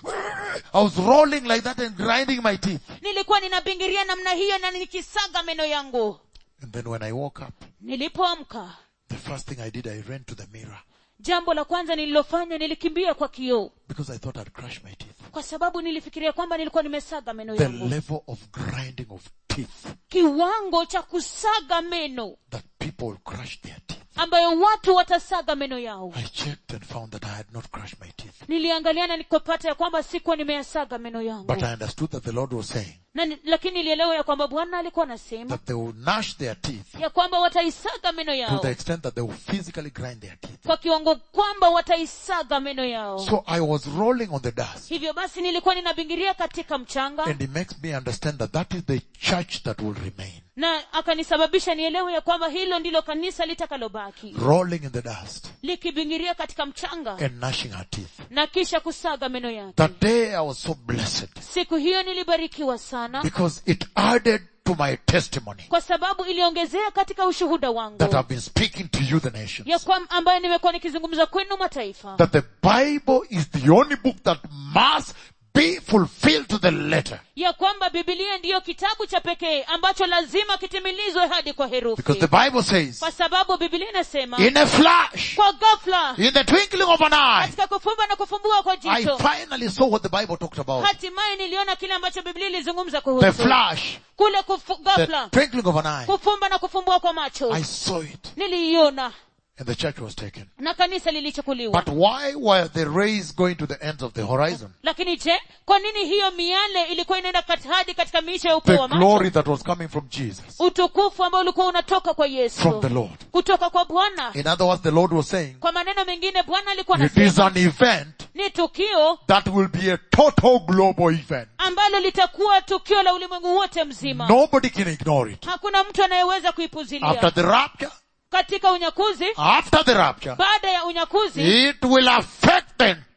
S1: I was rolling like that and grinding my teeth.
S2: nilikuwa ninabingiria namna hiyo na nikisaga meno yangu
S1: And then when I woke up,
S2: nilipoamka
S1: the first thing I did, I ran to the mirror
S2: jambo la kwanza nililofanya nilikimbia kwa kioo
S1: because I thought I'd crush my teeth.
S2: kwa sababu nilifikiria kwamba nilikuwa nimesaga meno
S1: The
S2: yangu
S1: level of grinding of teeth
S2: kiwango cha kusaga meno
S1: that people will crush their teeth.
S2: ambayo watu watasaga meno yao
S1: I checked and found that I had not crushed my teeth.
S2: niliangalia na nikapata ya kwamba sikuwa nimeyasaga meno yangu
S1: But I understood that the Lord was saying
S2: na, ni- lakini nilielewa ya kwamba bwana alikuwa anasema
S1: that they will gnash their teeth
S2: ya kwamba wataisaga meno
S1: to
S2: yao
S1: the extent that they will physically grind their teeth.
S2: kwa kiwango kwamba wataisaga meno yao
S1: So I was rolling on the dust.
S2: hivyo basi nilikuwa ninabingiria katika mchanga
S1: And it makes me understand that that is the church that will remain.
S2: na akanisababisha nielewe ya kwamba hilo ndilo kanisa litakalobaki
S1: Rolling in the dust
S2: likibingiria katika mchanga
S1: and gnashing her teeth.
S2: na kisha kusaga meno yake
S1: That day I was so blessed
S2: siku hiyo nilibarikiwa sana
S1: because it added to my testimony
S2: kwa sababu iliongezea katika ushuhuda wangu
S1: that I've been speaking to you, the
S2: ya
S1: nations.
S2: kwam, ambayo nimekuwa nikizungumza kwenu mataifa
S1: That the Bible is the only book that must be fulfilled to the letter.
S2: ya kwamba bibilia ndiyo kitabu cha pekee ambacho lazima kitimilizwe hadi kwa
S1: Because
S2: herufi
S1: the Bible says,
S2: kwa sababu bibilia inasema
S1: in a flash,
S2: kwa ghafla
S1: in the twinkling of an eye,
S2: katika kufumba na kufumbua kwa
S1: I
S2: jicho
S1: finally saw what the Bible talked about.
S2: hatimaye niliona kile ambacho biblia ilizungumza
S1: The
S2: kuhusu
S1: flash,
S2: kule kufu,
S1: the
S2: ghafla
S1: twinkling of an eye.
S2: kufumba na kufumbua kwa macho
S1: I saw it.
S2: niliiona
S1: And the church was taken.
S2: na kanisa lilichukuliwa
S1: But why were the rays going to the ends of the horizon?
S2: lakini je kwa nini hiyo miale ilikuwa inaenda kat- hadi katika miisho ya
S1: The
S2: upeo wa
S1: glory
S2: macho
S1: that was coming from Jesus,
S2: utukufu ambao ulikuwa unatoka kwa
S1: from
S2: yesu
S1: the Lord.
S2: kutoka kwa bwana
S1: In other words, the Lord was saying,
S2: kwa maneno mengine bwana alikuwa
S1: it is
S2: anasema
S1: an event
S2: ni tukio
S1: that will be a total global event.
S2: ambalo litakuwa tukio la ulimwengu wote mzima
S1: Nobody can ignore it.
S2: hakuna mtu anayeweza
S1: After
S2: kuipuzilia
S1: the rapture,
S2: katika unyakuzi
S1: after the rapture,
S2: baada ya unyakuzi
S1: it will affect the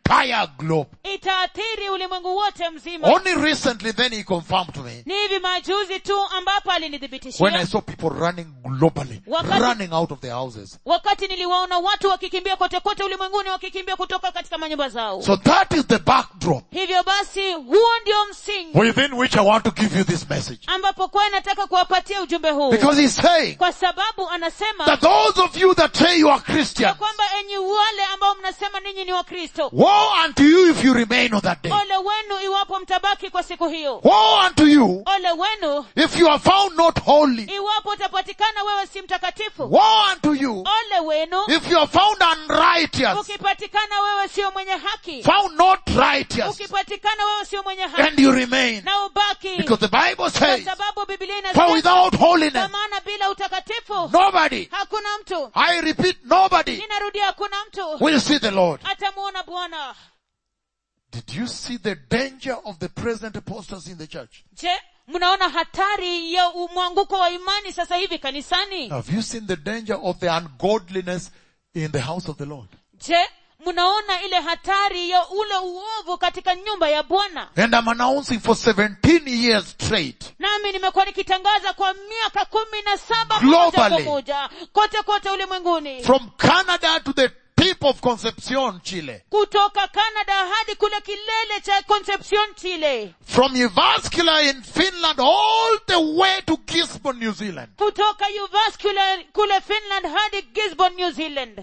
S1: entire globe.
S2: itaathiri ulimwengu wote mzima
S1: Only recently then he confirmed to me
S2: ni hivi majuzi tu ambapo
S1: when I
S2: alinithibitishia
S1: saw people running globally,
S2: Wakati-
S1: running out of their houses.
S2: wakati niliwaona watu wakikimbia kote kote ulimwenguni wakikimbia kutoka katika manyumba zao
S1: So that is the backdrop
S2: hivyo basi huo ndio msingi
S1: within which I want to give you this message.
S2: ambapo kwa nataka kuwapatia ujumbe huu
S1: Because he's saying
S2: kwa sababu anasema
S1: that those of you that say you are
S2: ya
S1: Christians,
S2: kwamba enyi wale ambao mnasema ninyi ni wakristo
S1: woe unto you if you remain on that day.
S2: ole wenu iwapo mtabaki kwa siku hiyo
S1: Woe unto you
S2: ole wenu
S1: if you are found not holy.
S2: iwapo utapatikana wewe si mtakatifu
S1: Woe unto you
S2: ole wenu
S1: if you are found unrighteous,
S2: ukipatikana wewe sio mwenye haki
S1: found not righteous,
S2: ukipatikana wewe sio mwenye haki
S1: and you remain.
S2: na ubaki
S1: Because the Bible
S2: kwa
S1: says,
S2: sababu biblia
S1: for
S2: inasema
S1: without
S2: kwa
S1: holiness,
S2: maana bila utakatifu
S1: nobody,
S2: hakuna mtu
S1: I repeat, nobody
S2: ninarudia hakuna mtu
S1: will see the Lord.
S2: atamuona bwana
S1: Did you see the danger of the present apostasy in the church?
S2: je mnaona hatari ya mwanguko wa imani sasa hivi kanisani
S1: Have you seen the danger of the ungodliness in the house of the Lord?
S2: je mnaona ile hatari ya ule uovu katika nyumba ya bwana
S1: And I'm announcing for 17 years straight.
S2: nami nimekuwa nikitangaza kwa miaka kumi na saba
S1: Globally.
S2: moja kwa moja kote kote ulimwenguni
S1: From Canada to the tip of Concepcion, Chile.
S2: kutoka canada hadi kule kilele cha concepcion chile
S1: From Uvascular in Finland all the way to Gisborne, New Zealand.
S2: kutoka uvascular kule finland hadi gisborne new zealand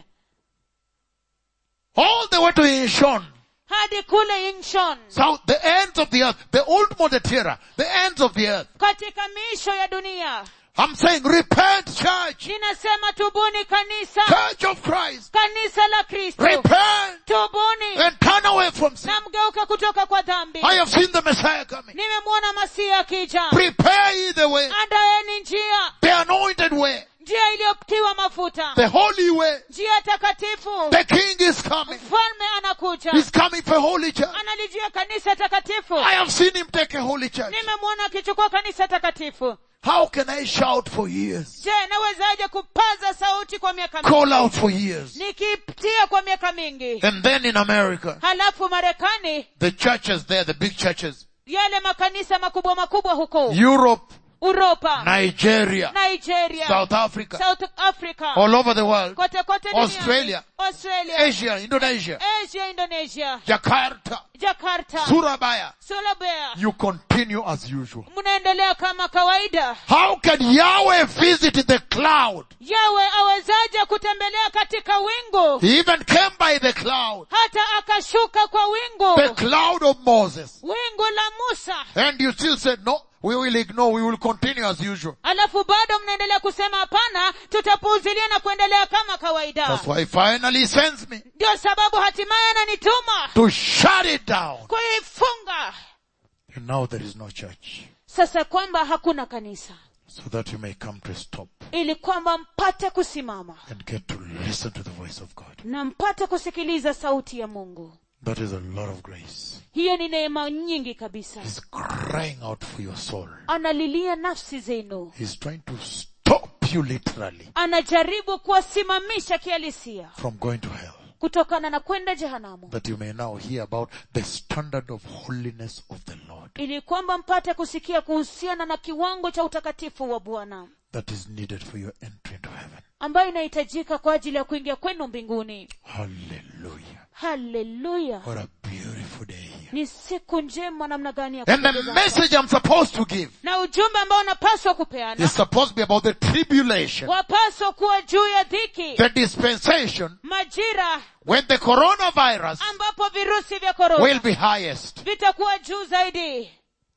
S1: All the way to Incheon.
S2: hadi kule inshon
S1: South, the ends of the earth. The old Modetera. The ends of the earth.
S2: katika miisho ya dunia
S1: I'm saying repent church.
S2: ninasema tubuni kanisa
S1: Church of Christ.
S2: kanisa la kristo
S1: Repent
S2: tubuni
S1: and turn away from sin.
S2: na mgeuka kutoka kwa dhambi
S1: I have seen the Messiah coming.
S2: nimemwona masihi akija
S1: Prepare ye the way.
S2: andaeni njia
S1: The anointed way.
S2: njia iliyotiwa mafuta
S1: The holy way.
S2: njia takatifu
S1: The king is coming.
S2: mfalme anakuja
S1: He's coming for holy church.
S2: analijia kanisa takatifu
S1: I have seen him take a holy church.
S2: nimemwona akichukua kanisa takatifu
S1: How can I shout for years?
S2: je nawezaje kupaza sauti kwa miaka mingi
S1: Call out for years.
S2: nikitia kwa miaka mingi
S1: And then in America,
S2: halafu marekani
S1: the churches there, the big churches,
S2: yale makanisa makubwa makubwa huko
S1: Europe,
S2: uropa
S1: Nigeria,
S2: nigeria
S1: South Africa,
S2: south africa
S1: all over the world,
S2: kote kote duniani.
S1: Australia.
S2: australia
S1: Asia, Indonesia,
S2: asia indonesia
S1: Jakarta,
S2: jakarta
S1: Surabaya.
S2: surabaya
S1: You continue as usual.
S2: mnaendelea kama kawaida
S1: How can Yahweh visit the cloud?
S2: yawe awezaje kutembelea katika wingu
S1: He even came by the cloud,
S2: hata akashuka kwa wingu
S1: the cloud of Moses.
S2: wingu la musa
S1: And you still said, no, we will ignore, we will continue as usual.
S2: alafu bado mnaendelea kusema hapana tutapuuzilia na kuendelea kama kawaida
S1: That's why he finally sends me
S2: ndio sababu hatimaye ananituma
S1: to shut it down.
S2: kuifunga
S1: And now there is no church.
S2: sasa kwamba hakuna kanisa
S1: So that you may come to a stop
S2: ili kwamba mpate kusimama
S1: and get to listen to the voice of God.
S2: na mpate kusikiliza sauti ya mungu
S1: That is a lot of grace.
S2: hiyo ni neema nyingi kabisa
S1: He's crying out for your soul.
S2: analilia nafsi zenu
S1: He's trying to stop you literally
S2: anajaribu kuwasimamisha kihalisia
S1: from going to hell.
S2: kutokana na kwenda jehanamu
S1: That you may now hear about the standard of holiness of the Lord
S2: ili kwamba mpate kusikia kuhusiana na kiwango cha utakatifu wa bwana
S1: that is needed for your entry into heaven.
S2: ambayo inahitajika kwa ajili ya kuingia kwenu mbinguni
S1: Hallelujah.
S2: haleluya
S1: What a beautiful day here.
S2: ni siku njema namna gani ya
S1: And the
S2: kupendeza.
S1: message I'm supposed to give
S2: na ujumbe ambao unapaswa kupeana
S1: is supposed to be about the tribulation,
S2: wapaswa kuwa juu ya dhiki
S1: the dispensation
S2: majira
S1: when the coronavirus
S2: ambapo virusi vya
S1: will
S2: korona
S1: be highest.
S2: vitakuwa juu zaidi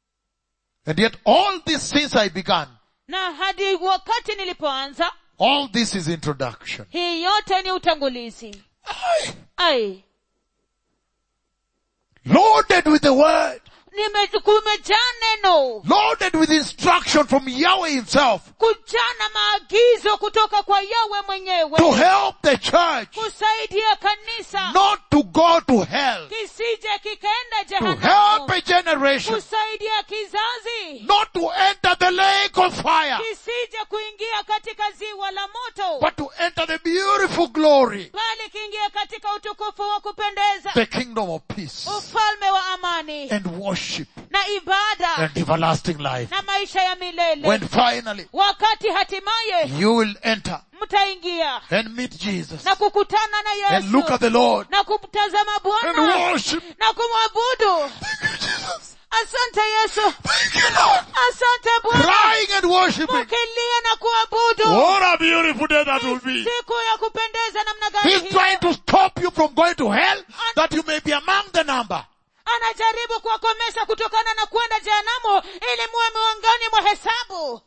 S1: And yet all this since I began,
S2: na hadi wakati nilipoanza
S1: all this is introduction.
S2: hii yote ni utangulizi ai
S1: Loaded with the word.
S2: nime- kumejaa neno
S1: loaded with instruction from Yahweh himself
S2: kujaa na maagizo kutoka kwa yawe mwenyewe
S1: to help the church
S2: kusaidia kanisa
S1: not to go to hell,
S2: kisije kikaenda
S1: to help
S2: jehanamu
S1: a generation
S2: kusaidia kizazi
S1: not to enter the lake of fire,
S2: kisije kuingia katika ziwa la moto
S1: but to enter the beautiful glory,
S2: bali kiingia katika utukufu wa kupendeza
S1: the kingdom of peace
S2: ufalme wa amani
S1: and worship
S2: na ibada
S1: and everlasting life.
S2: na maisha ya milele
S1: When finally
S2: wakati hatimaye
S1: you will enter
S2: mtaingia
S1: and meet Jesus
S2: na kukutana na
S1: and look at
S2: yesu
S1: the Lord
S2: na kumtazama
S1: and
S2: bwana
S1: worship.
S2: na kumwabudu
S1: Jesus.
S2: asante yesu
S1: Thank you, Lord.
S2: asante bwana
S1: Crying and worshiping.
S2: mukilia na kuabudu
S1: What a beautiful day that will be.
S2: siku ya kupendeza namna gani
S1: He's
S2: hiyo?
S1: trying to stop you from going to hell that you may be among the number.
S2: anajaribu kuwakomesha kutokana na kwenda jehanamu ili muwe miongoni mwa hesabu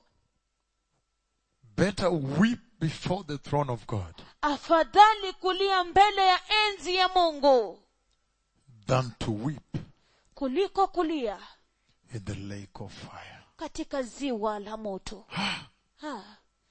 S1: Better weep before the throne of God
S2: afadhali kulia mbele ya enzi ya mungu
S1: than to weep
S2: kuliko kulia
S1: in the lake of fire.
S2: katika ziwa la moto ha.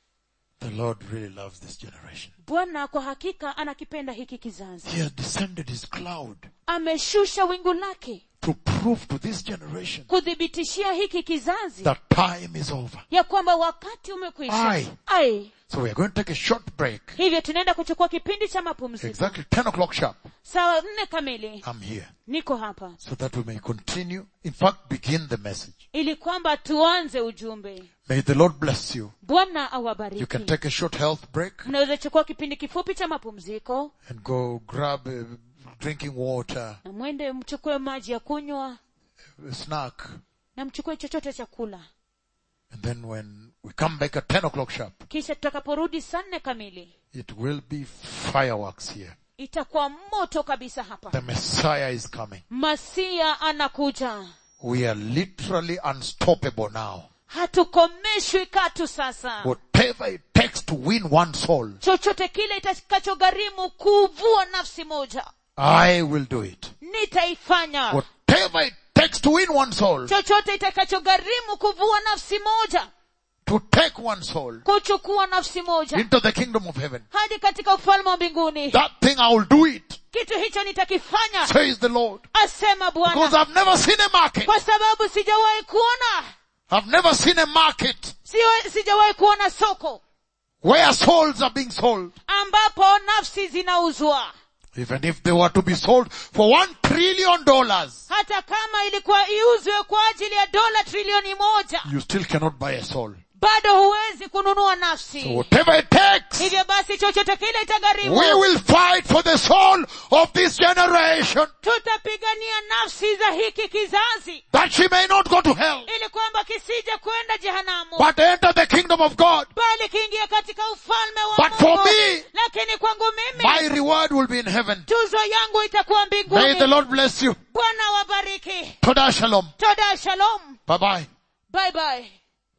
S1: The Lord really loves this generation.
S2: bwana kwa hakika anakipenda hiki kizazi
S1: He has descended his cloud
S2: ameshusha wingu lake
S1: to prove to this generation
S2: kuthibitishia hiki kizazi
S1: that time is over.
S2: ya kwamba wakati umekwisha
S1: Aye.
S2: ai
S1: So we are going to take a short break.
S2: hivyo tunaenda kuchukua kipindi cha mapumziko
S1: Exactly 10 o'clock sharp.
S2: saa nne kamili
S1: I'm here.
S2: niko hapa
S1: So that we may continue. In fact, begin the message.
S2: ili kwamba tuanze ujumbe
S1: May the Lord bless you.
S2: bwana
S1: You can
S2: awabariki
S1: take a short health break
S2: mnaweza chukua kipindi kifupi cha mapumziko
S1: and go grab uh, drinking water,
S2: na mwende mchukue maji ya kunywa
S1: a snack.
S2: na mchukue chochote cha kula
S1: And then when we come back at 10 o'clock sharp,
S2: kisha tutakaporudi saa nne kamili
S1: it will be fireworks here.
S2: itakuwa moto kabisa hapa
S1: The Messiah is coming.
S2: masia anakuja
S1: We are literally unstoppable now.
S2: hatukomeshwi katu sasa
S1: Whatever it takes to win one soul,
S2: chochote kile itakachogharimu kuvua nafsi moja
S1: I will do it.
S2: nitaifanya
S1: Whatever it takes to win one soul,
S2: chochote itakachogharimu kuvua nafsi moja
S1: to take one soul
S2: kuchukua nafsi moja
S1: into the kingdom of heaven,
S2: hadi katika ufalme wa mbinguni
S1: that thing I will do it,
S2: kitu hicho nitakifanya
S1: says the Lord.
S2: asema
S1: Because
S2: bwana
S1: I've never seen a market.
S2: kwa sababu sijawahi kuona
S1: I've never seen a market
S2: siwa- sijawahi kuona soko
S1: where souls are being sold.
S2: ambapo nafsi zinauzwa
S1: Even if they were to be sold for one trillion dollars,
S2: hata kama ilikuwa iuzwe kwa ajili ya dola trilioni moja
S1: you still cannot buy a soul.
S2: bado huwezi kununua
S1: So
S2: nafsi
S1: whatever it takes,
S2: hivyo basi chochote kile itagharimu
S1: we will fight for the soul of this generation
S2: tutapigania nafsi za hiki kizazi
S1: that she may not go to hell,
S2: ili kwamba kisije kwenda jehanamu
S1: but enter the kingdom of God.
S2: bali kiingia katika ufalme wa
S1: But for
S2: Mungu.
S1: me,
S2: lakini kwangu mimi
S1: My reward will be in heaven.
S2: tuzo yangu itakuwa
S1: May the
S2: mbinguni
S1: Lord bless you.
S2: bwana wabariki
S1: Toda shalom.
S2: toda shalom
S1: Bye bye.
S2: bye bye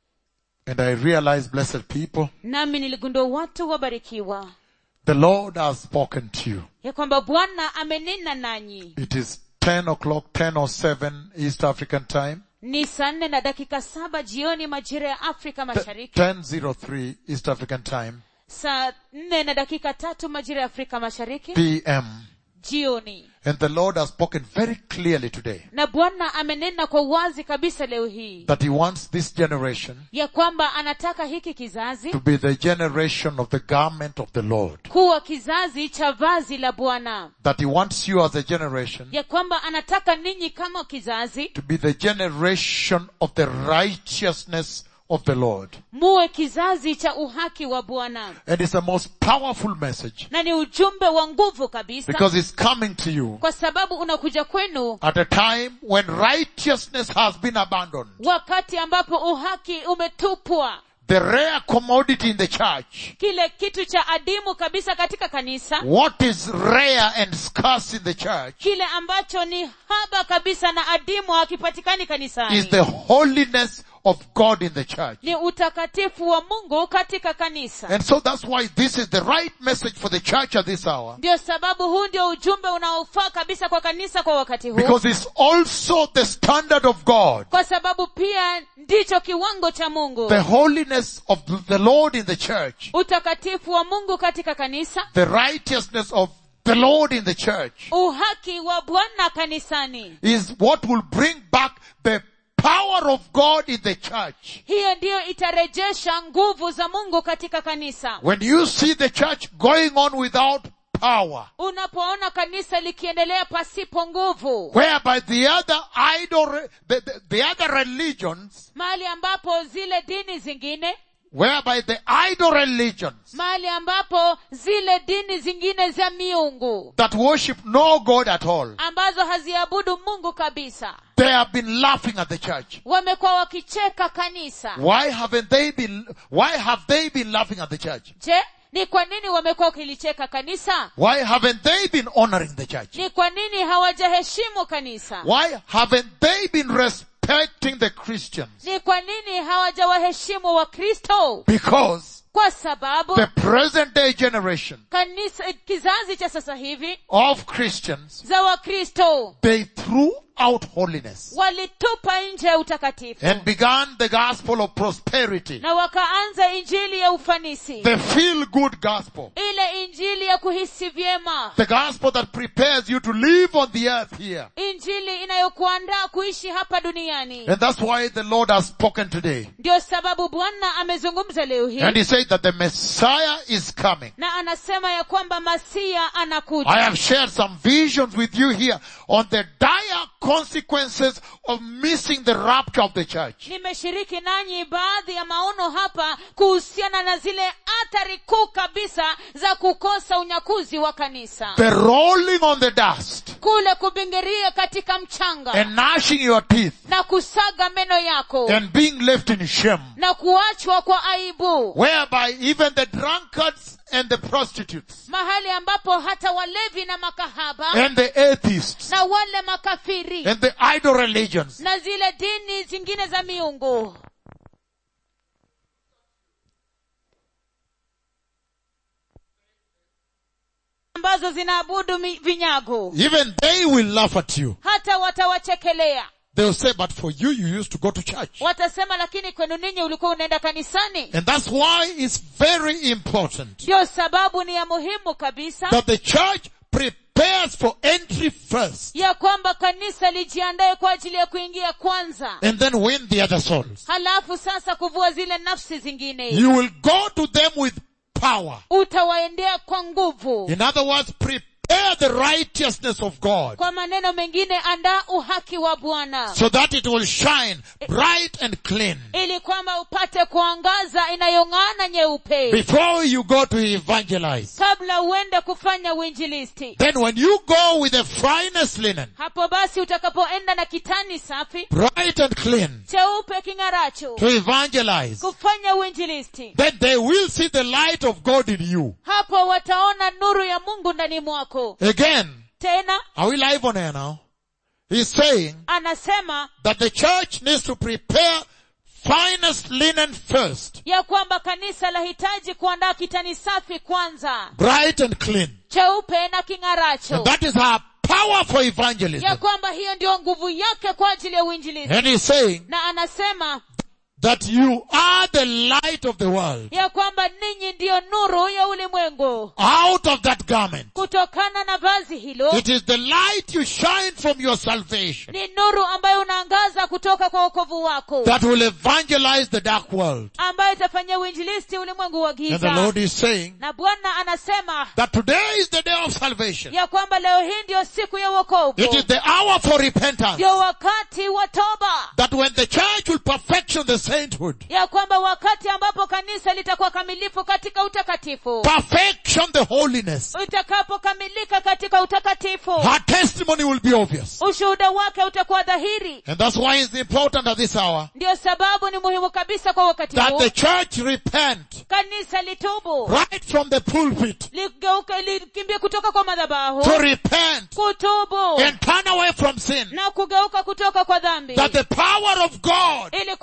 S1: And I realize, blessed people,
S2: nami niligundua watu wabarikiwa
S1: the Lord has spoken to you.
S2: ya kwamba bwana amenena nanyi
S1: It is 10 o'clock, 10 or 7 East African time.
S2: ni saa nne na dakika saba jioni majira ya afrika mashariki
S1: 10.03 East African time.
S2: saa nne na dakika tatu majira ya afrika mashariki
S1: PM.
S2: jioni
S1: And the Lord has spoken very clearly today
S2: na bwana amenena kwa wazi kabisa leo hii
S1: that He wants this generation
S2: ya kwamba anataka hiki kizazi
S1: to be the generation of the garment of the Lord.
S2: kuwa kizazi cha vazi la bwana
S1: That He wants you as a generation
S2: ya kwamba anataka ninyi kama kizazi
S1: to be the generation of the righteousness of the Lord.
S2: muwe kizazi cha uhaki wa bwana
S1: And it's the most powerful message
S2: na ni ujumbe wa nguvu kabisa
S1: because it's coming to you
S2: kwa sababu unakuja kwenu
S1: at a time when righteousness has been abandoned.
S2: wakati ambapo uhaki umetupwa
S1: The rare commodity in the church.
S2: kile kitu cha adimu kabisa katika kanisa
S1: What is rare and scarce in the church
S2: kile ambacho ni haba kabisa na adimu hakipatikani
S1: is
S2: kanisani
S1: the holiness of God in the church.
S2: ni utakatifu wa mungu katika kanisa
S1: And so that's why this is the right message for the church at this hour.
S2: ndio sababu huu ndio ujumbe unaofaa kabisa kwa kanisa kwa wakati huu
S1: Because it's also the standard of God.
S2: kwa sababu pia ndicho kiwango cha mungu
S1: The holiness of the Lord in the church.
S2: utakatifu wa mungu katika kanisa
S1: The righteousness of the Lord in the church
S2: uhaki wa bwana kanisani
S1: is what will bring back the power of God in the church.
S2: hiyo ndiyo itarejesha nguvu za mungu katika kanisa
S1: When you see the church going on without power,
S2: unapoona kanisa likiendelea pasipo nguvu
S1: whereby the other idol, the, the, the other religions,
S2: mahali ambapo zile dini zingine
S1: whereby the idol religions
S2: mahali ambapo zile dini zingine za miungu
S1: that worship no God at all,
S2: ambazo haziabudu mungu kabisa
S1: they have been laughing at the church.
S2: wamekuwa wakicheka kanisa
S1: Why haven't they been, why have they been laughing at the church?
S2: je ni kwa nini wamekuwa wakilicheka kanisa
S1: Why haven't they been honoring the church?
S2: ni kwa nini hawajaheshimu kanisa
S1: Why haven't they been respecting the Christians?
S2: ni kwa nini hawajawaheshimu wakristo
S1: Because
S2: kwa sababu
S1: the present day generation
S2: kanisa kizazi cha sasa hivi
S1: of Christians,
S2: za wakristo
S1: they threw out holiness
S2: walitupa nje ya utakatifu
S1: and began the gospel of prosperity,
S2: na wakaanza injili ya ufanisi
S1: the feel good gospel,
S2: ile injili ya kuhisi vyema
S1: the gospel that prepares you to live on the earth here.
S2: injili inayokuandaa kuishi hapa duniani
S1: And that's why the Lord has spoken today.
S2: ndio sababu bwana amezungumza leo hii
S1: And he said that the Messiah is coming.
S2: na anasema ya kwamba masia
S1: I
S2: anakuja
S1: have shared some visions with you here on the dire consequences of missing the rapture of the church.
S2: nimeshiriki nanyi baadhi ya maono hapa kuhusiana na zile athari kuu kabisa za kukosa unyakuzi wa kanisa
S1: The rolling on the dust
S2: kule kubingiria katika mchanga
S1: and gnashing your teeth
S2: na kusaga meno yako
S1: and being left in shame.
S2: na kuachwa kwa aibu
S1: Whereby even the drunkards and the prostitutes
S2: mahali ambapo hata walevi na makahaba
S1: and the atheists
S2: na wale makafiri
S1: and the idol religions
S2: na zile dini zingine za miungu ambazo zinaabudu mi- vinyago
S1: even they will laugh at you.
S2: hata watawachekelea
S1: They'll say, but for you, you used to go to church.
S2: watasema lakini kwenu ninyi ulikuwa unaenda kanisani
S1: And that's why it's very important
S2: ndio sababu ni ya muhimu kabisa
S1: that the church prepares for entry first
S2: ya kwamba kanisa lijiandae kwa ajili ya kuingia kwanza
S1: and then win the other souls.
S2: halafu sasa kuvua zile nafsi zingine
S1: You will go to them with power.
S2: utawaendea kwa nguvu
S1: In other words, prepare the righteousness of God
S2: kwa maneno mengine andaa uhaki wa bwana
S1: so that it will shine bright and clean
S2: ili kwamba upate kuangaza inayong'ana nyeupe
S1: before you go to evangelize.
S2: kabla uende kufanya uinjilisti
S1: Then when you go with the finest linen,
S2: hapo basi utakapoenda na kitani safi
S1: bright and clean,
S2: cheupe king'aracho
S1: to evangelize,
S2: kufanya uinjilisti
S1: then they will see the light of God in you.
S2: hapo wataona nuru ya mungu ndani mwako
S1: Again,
S2: tena
S1: are we live on air now? He's saying
S2: anasema
S1: that the church needs to prepare finest linen first,
S2: ya kwamba kanisa lahitaji kuandaa kitani safi kwanza
S1: bright and clean.
S2: cheupe na king'aracho
S1: And that is our power for
S2: ya
S1: evangelism.
S2: kwamba hiyo ndio nguvu yake kwa ajili ya uinjilisti
S1: And he's saying
S2: na anasema
S1: that you are the light of the world.
S2: ya kwamba ninyi ndiyo nuru ya ulimwengu
S1: Out of that garment.
S2: kutokana na vazi hilo
S1: It is the light you shine from your salvation
S2: ni nuru ambayo unaangaza kutoka kwa wokovu wako
S1: that will evangelize the dark world.
S2: ambayo itafanyia uinjilisti ulimwengu wa
S1: And the
S2: giza
S1: Lord is saying
S2: na bwana anasema
S1: that today is the day of salvation.
S2: ya kwamba leo hii ndiyo siku ya wokovu
S1: It is the hour for repentance.
S2: ndio wakati wa toba
S1: That when the church will perfection the sainthood,
S2: ya kwamba wakati ambapo kanisa litakuwa kamilifu katika utakatifu
S1: perfection the holiness,
S2: utakapokamilika katika utakatifu
S1: her testimony will be obvious.
S2: ushuhuda wake utakuwa dhahiri
S1: And that's why it's important at this hour
S2: ndio sababu ni muhimu kabisa kwa wakati
S1: that
S2: huu
S1: the church repent
S2: kanisa litubu
S1: right from the pulpit
S2: ligeuke likimbie kutoka kwa madhabahu
S1: to repent
S2: kutubu
S1: and turn away from sin.
S2: na kugeuka kutoka kwa dhambi
S1: That the power of God
S2: ili kwamba nguvu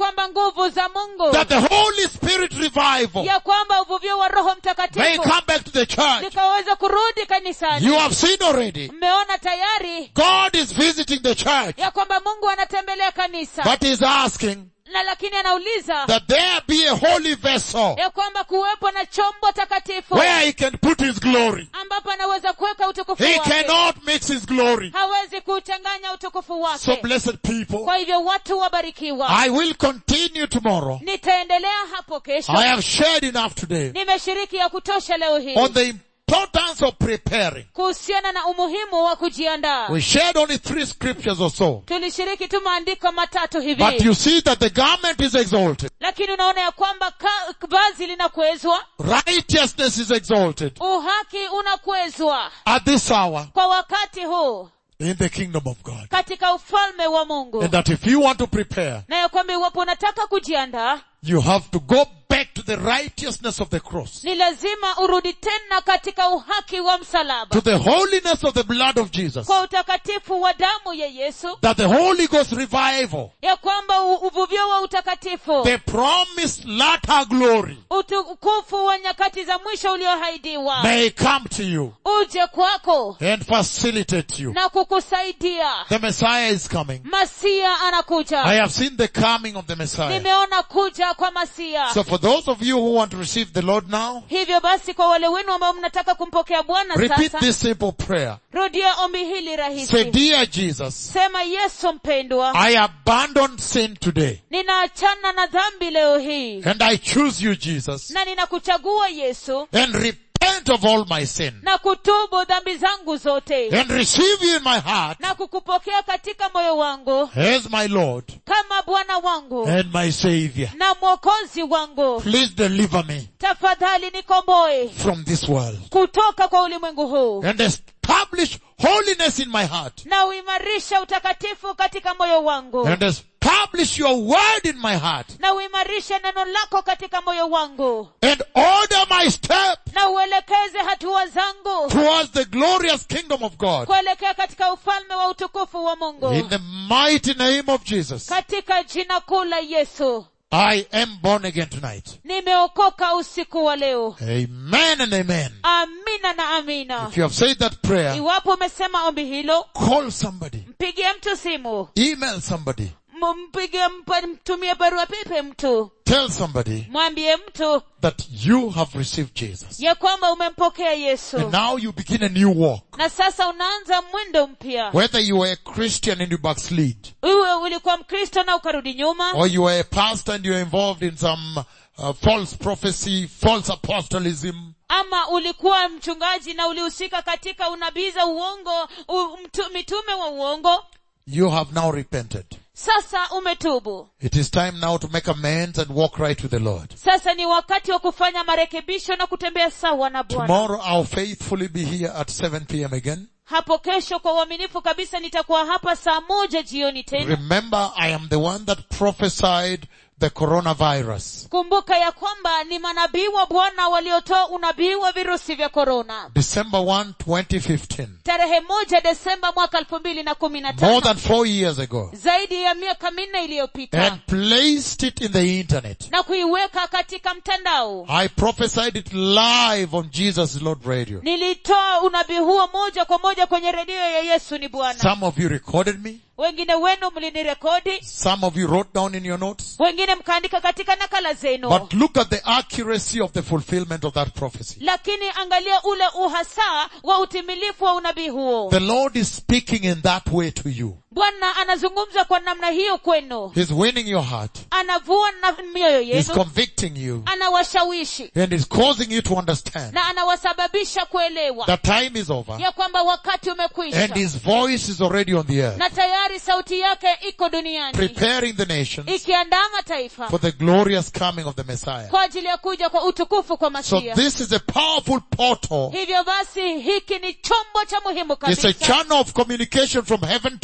S2: nguvu za mungu
S1: that the Holy Spirit revival
S2: ya kwamba uvuvio wa roho
S1: may
S2: mtakatifu
S1: come back to the church.
S2: likaweza kurudi kanisani
S1: You have seen already.
S2: mmeona tayari
S1: God is visiting the church,
S2: ya kwamba mungu anatembelea kanisa
S1: but is asking
S2: na lakini anauliza
S1: that there be a holy vessel
S2: ya kwamba kuwepo na chombo takatifu
S1: where he can put his glory.
S2: ambapo anaweza kuweka utukufu
S1: He
S2: wake
S1: cannot mix his glory.
S2: hawezi kuchanganya utukufu
S1: So
S2: wake
S1: blessed people,
S2: kwa hivyo watu wabarikiwa
S1: I will continue tomorrow.
S2: nitaendelea hapo kesho
S1: I have shared enough today
S2: nimeshiriki ya kutosha leo hii
S1: on the importance of preparing.
S2: kuhusiana na umuhimu wa kujiandaa
S1: We shared only three scriptures or so.
S2: tulishiriki tu maandiko matatu hivi
S1: But you see that the garment is exalted.
S2: lakini unaona ya kwamba ka- vazi linakwezwa
S1: Righteousness is exalted
S2: uhaki unakwezwa
S1: at this hour
S2: kwa wakati huu
S1: in the kingdom of God.
S2: katika ufalme wa mungu
S1: And that if you want to prepare,
S2: na ya kwamba iwapo unataka kujiandaa
S1: you have to go back to the righteousness of the cross,
S2: ni lazima urudi tena katika uhaki wa msalaba
S1: to the holiness of the blood of Jesus,
S2: kwa utakatifu wa damu ya yesu
S1: that the Holy Ghost revival,
S2: ya kwamba u- uvuvio wa utakatifu
S1: the promised latter glory
S2: utukufu wa nyakati za mwisho uliohaidiwa
S1: may come to you
S2: uje kwako
S1: and facilitate you.
S2: na kukusaidia
S1: The Messiah is coming.
S2: masia
S1: I
S2: anakuja
S1: have seen the coming of the Messiah.
S2: nimeona kuja kwa masia
S1: So for those of you who want to receive the Lord now,
S2: hivyo basi kwa wale wenu ambao mnataka kumpokea bwana
S1: repeat
S2: sasa
S1: this simple prayer.
S2: rudia ombi hili
S1: Say,
S2: rahisi
S1: dear Jesus,
S2: sema yesu mpendwa
S1: I abandon sin today
S2: ninaachana na dhambi leo hii
S1: and I choose you, Jesus,
S2: na ninakuchagua yesu
S1: and repent of all my sin
S2: na kutubu dhambi zangu zote
S1: and receive you in my heart
S2: na kukupokea katika moyo wangu
S1: as my Lord
S2: kama bwana wangu
S1: and my Savior.
S2: na mwokozi wangu
S1: Please deliver me
S2: tafadhali nikomboe
S1: from this world
S2: kutoka kwa ulimwengu huu
S1: and establish holiness in my heart
S2: na uimarisha utakatifu katika moyo wangu
S1: and establish your word in my heart
S2: na uimarishe neno lako katika moyo wangu
S1: and order my step
S2: na uelekeze hatua zangu
S1: towards the glorious kingdom of God.
S2: kuelekea katika ufalme wa utukufu wa mungu
S1: In the mighty name of Jesus,
S2: katika jina kuu la yesu
S1: I am born again tonight.
S2: nimeokoka usiku wa leo
S1: Amen and amen.
S2: amina na amina
S1: If you have said that prayer,
S2: iwapo umesema ombi hilo
S1: call somebody,
S2: mpigie mtu simu
S1: email somebody,
S2: M- mpige mpa- mtumie barua pepe mtu
S1: tell somebody
S2: mwambie mtu
S1: that you have received Jesus.
S2: ya kwamba umempokea yesu
S1: And now you begin a new walk.
S2: na sasa unaanza mwendo mpya
S1: Whether you were a Christian and you backslid,
S2: uwe ulikuwa mkristo na ukarudi nyuma
S1: or you were a pastor and you're involved in some uh, false prophecy, false apostolism,
S2: ama ulikuwa mchungaji na ulihusika katika unabii za uongo u, mtu, mitume wa uongo
S1: you have now repented.
S2: sasa umetubu
S1: It is time now to make amends and walk right with the Lord.
S2: sasa ni wakati wa kufanya marekebisho na kutembea sawa na bwana
S1: Tomorrow I'll faithfully be here at 7 p.m. again.
S2: hapo kesho kwa uaminifu kabisa nitakuwa hapa saa moja jioni tena
S1: Remember, I am the one that prophesied the coronavirus.
S2: kumbuka ya kwamba ni manabii wa bwana waliotoa unabii wa virusi vya korona
S1: December 1, 2015.
S2: tarehe moja desemba mwaka elfu mbili na kumi na
S1: More
S2: tano
S1: than four years ago.
S2: zaidi ya miaka minne iliyopita
S1: And placed it in the internet.
S2: na kuiweka katika mtandao
S1: I prophesied it live on Jesus Lord Radio.
S2: nilitoa unabii huo moja kwa moja kwenye redio ya yesu ni bwana
S1: Some of you recorded me.
S2: wengine wenu mlinirekodi
S1: Some of you wrote down in your notes.
S2: wengine mkaandika katika nakala zenu
S1: But look at the accuracy of the fulfillment of that prophecy.
S2: lakini angalia ule uhasa wa utimilifu wa unabii huo
S1: The Lord is speaking in that way to you.
S2: bwana anazungumza kwa namna hiyo kwenu
S1: He's winning your heart.
S2: anavua na mioyo
S1: He's
S2: yenu
S1: convicting you.
S2: anawashawishi
S1: And He's causing you to understand
S2: na anawasababisha kuelewa
S1: that time is over.
S2: ya kwamba wakati umekwisha
S1: And His voice is already on the earth.
S2: na tayari sauti yake iko duniani
S1: Preparing the nations
S2: ikiandaa mataifa
S1: for the glorious coming of the Messiah.
S2: kwa ajili ya kuja kwa utukufu kwa
S1: So
S2: masia
S1: this is a powerful portal.
S2: hivyo basi hiki ni chombo cha muhimu
S1: It's a
S2: kabisa
S1: channel of communication from heaven to you.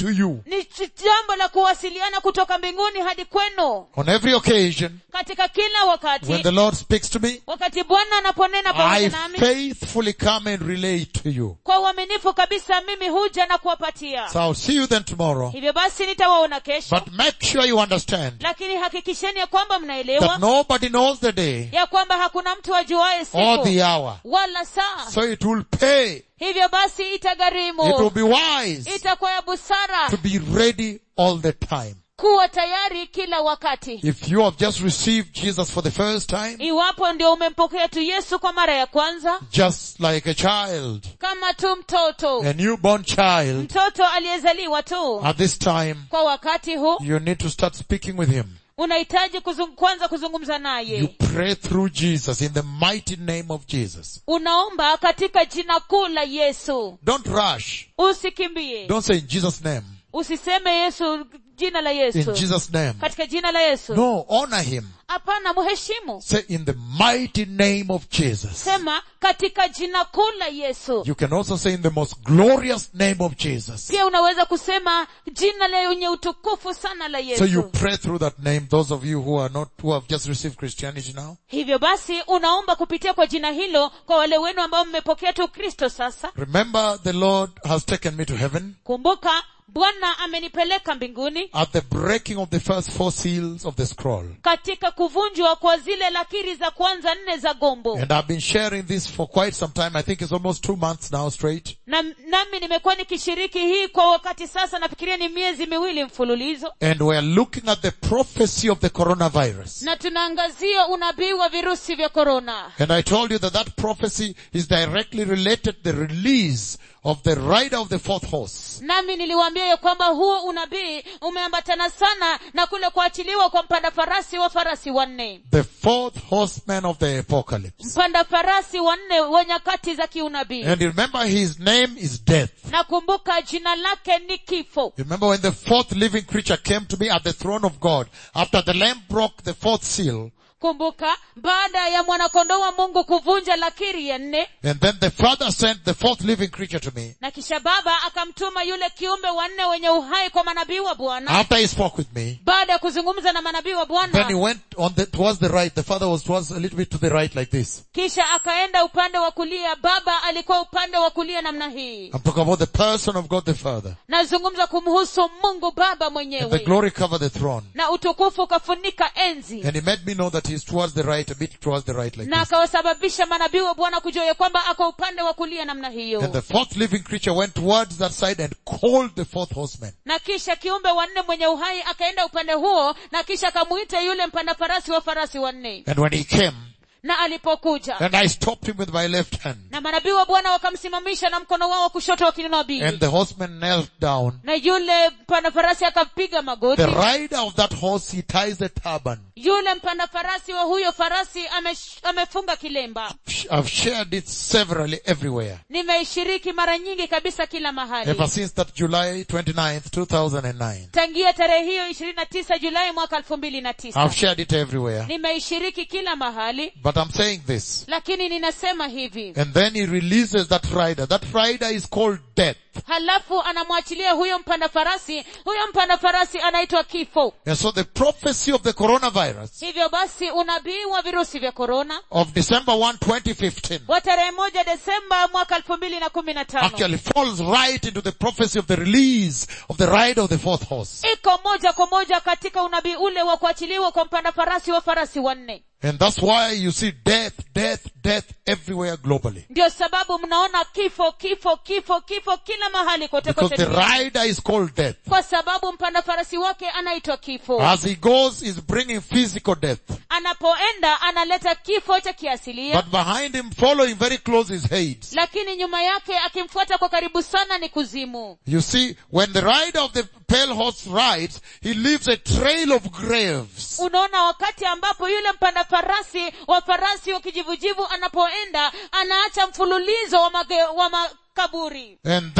S2: ni ch- jambo la kuwasiliana kutoka mbinguni hadi kwenu
S1: On every occasion,
S2: katika kila
S1: when
S2: wakati
S1: the Lord speaks to me,
S2: wakati bwana anaponena
S1: I
S2: pamoja nami
S1: faithfully come and relate to you.
S2: kwa uaminifu kabisa mimi huja na kuwapatia
S1: So I'll see you then tomorrow.
S2: hivyo basi nitawaona kesho
S1: But make sure you understand
S2: lakini hakikisheni ya kwamba
S1: that
S2: mnaelewa
S1: nobody knows the day
S2: ya kwamba hakuna mtu ajuaye
S1: or
S2: siku
S1: the hour.
S2: wala saa
S1: So it will pay.
S2: hivyo basi
S1: It will
S2: itagharimu
S1: be wise
S2: itakuwa ya busara
S1: to be ready all the time.
S2: kuwa tayari kila wakati
S1: If you have just received Jesus for the first time,
S2: iwapo ndio umempokea tu yesu kwa mara ya kwanza
S1: just like a child,
S2: kama tu mtoto
S1: a newborn child,
S2: mtoto aliyezaliwa tu
S1: at this time,
S2: kwa wakati huu
S1: you need to start speaking with him.
S2: unahitaji kuzung, kwanza kuzungumza
S1: You
S2: naye
S1: pray through Jesus in the mighty name of Jesus.
S2: unaomba katika jina kuu la yesu
S1: Don't rush.
S2: usikimbie
S1: Don't say in Jesus' name.
S2: usiseme yesu jina la
S1: In
S2: yesu
S1: Jesus' name.
S2: katika jina la yesu
S1: No, honor him.
S2: hapana mheshimu
S1: Say in the mighty name of Jesus.
S2: sema katika jina kuu la yesu
S1: You can also say in the most glorious name of Jesus.
S2: pia unaweza kusema jina lenye utukufu sana la
S1: So you
S2: yesu
S1: pray through that name, those of you who are not, who have just received Christianity now.
S2: hivyo basi unaomba kupitia kwa jina hilo kwa wale wenu ambao mmepokea tu kristo sasa
S1: Remember the Lord has taken me to heaven
S2: kumbuka bwana amenipeleka mbinguni
S1: at the breaking of the first four seals of the scroll.
S2: katika kuvunjwa kwa zile lakiri za kwanza nne za gombo
S1: And I've been sharing this for quite some time. I think it's almost two months now straight.
S2: na, nami nimekuwa nikishiriki hii kwa wakati sasa nafikiria ni miezi miwili mfululizo
S1: And we're looking at the prophecy of the coronavirus.
S2: na tunaangazia unabii wa virusi vya korona
S1: And I told you that that prophecy is directly related to the release of the rider of the fourth horse.
S2: nami niliwaambia ya kwamba huo unabii umeambatana sana na kule kuachiliwa kwa mpanda farasi wa farasi wanne
S1: The fourth horseman of the apocalypse.
S2: mpanda farasi wanne wa nyakati za kiunabii
S1: And remember his name is death.
S2: nakumbuka jina lake ni kifo
S1: Remember when the fourth living creature came to me at the throne of God after the lamb broke the fourth seal
S2: kumbuka baada ya mwanakondoo wa mungu kuvunja lakiri ya nne
S1: and then the father sent the fourth living creature to me
S2: na kisha baba akamtuma yule kiumbe wanne wenye uhai kwa manabii wa bwana
S1: after he spoke with me
S2: baada ya kuzungumza na manabii wa
S1: then he
S2: bwana
S1: went on the, towards the right the father was towards a little bit to the right like this
S2: kisha akaenda upande wa kulia baba alikuwa upande wa kulia namna hii
S1: I'm talking about the person of God the Father
S2: nazungumza kumhusu mungu baba
S1: and the
S2: mwenyewe
S1: glory covered the throne
S2: na utukufu ukafunika enzi
S1: and he made me know that he's towards the right a bit towards the right like
S2: na
S1: this
S2: akawasababisha manabii wa bwana kujua ya kwamba ako upande wa kulia namna hiyo
S1: and the fourth living creature went towards that side and called the fourth horseman
S2: na kisha kiumbe wanne mwenye uhai akaenda upande huo na kisha akamuita yule mpanda farasi wa farasi wanne
S1: and when he came
S2: na alipokuja
S1: and I stopped him with my left hand
S2: na manabii wa bwana wakamsimamisha na mkono wao wa kushoto wa kinabii
S1: and the horseman knelt down
S2: na yule mpanda farasi akapiga magoti
S1: the rider of that horse he ties a turban
S2: yule mpanda farasi wa huyo farasi amesh, amefunga kilemba
S1: I've shared it severally everywhere
S2: nimeishiriki mara nyingi kabisa kila mahali
S1: ever since that July 29th 2009
S2: tangia tarehe hiyo ishirini na tisa julai mwaka elfu mbili na tisa
S1: I've shared it everywhere
S2: nimeishiriki kila mahali
S1: but I'm saying this
S2: lakini ninasema hivi
S1: and then he releases that rider that rider is called death
S2: halafu anamwachilia huyo mpanda farasi huyo mpanda farasi anaitwa kifo
S1: and so the prophecy of the coronavirus
S2: hivyo basi unabii wa virusi vya korona
S1: of December 1 2015
S2: wa tarehe moja desemba mwaka elfu mbili na kumi na tano
S1: actually falls right into the prophecy of the release of the rider of the fourth horse
S2: iko moja kwa moja katika unabii ule wa kuachiliwa kwa mpanda farasi wa farasi wanne
S1: and that's why you see death death death everywhere globally
S2: ndio sababu mnaona kifo kifo kifo kifo kila mahali kote
S1: because
S2: kote
S1: the
S2: duniani.
S1: rider is called death
S2: kwa sababu mpanda farasi wake anaitwa kifo
S1: as he goes is bringing physical death
S2: anapoenda analeta kifo cha kiasilia
S1: but behind him following very close is hades
S2: lakini nyuma yake akimfuata kwa karibu sana ni kuzimu
S1: you see when the rider of the pale horse rides he leaves a trail of graves
S2: unaona wakati ambapo yule mpanda farasi wa farasi wa kijivujivu anapoenda anaacha mfululizo wa, mage, wa makaburi
S1: and then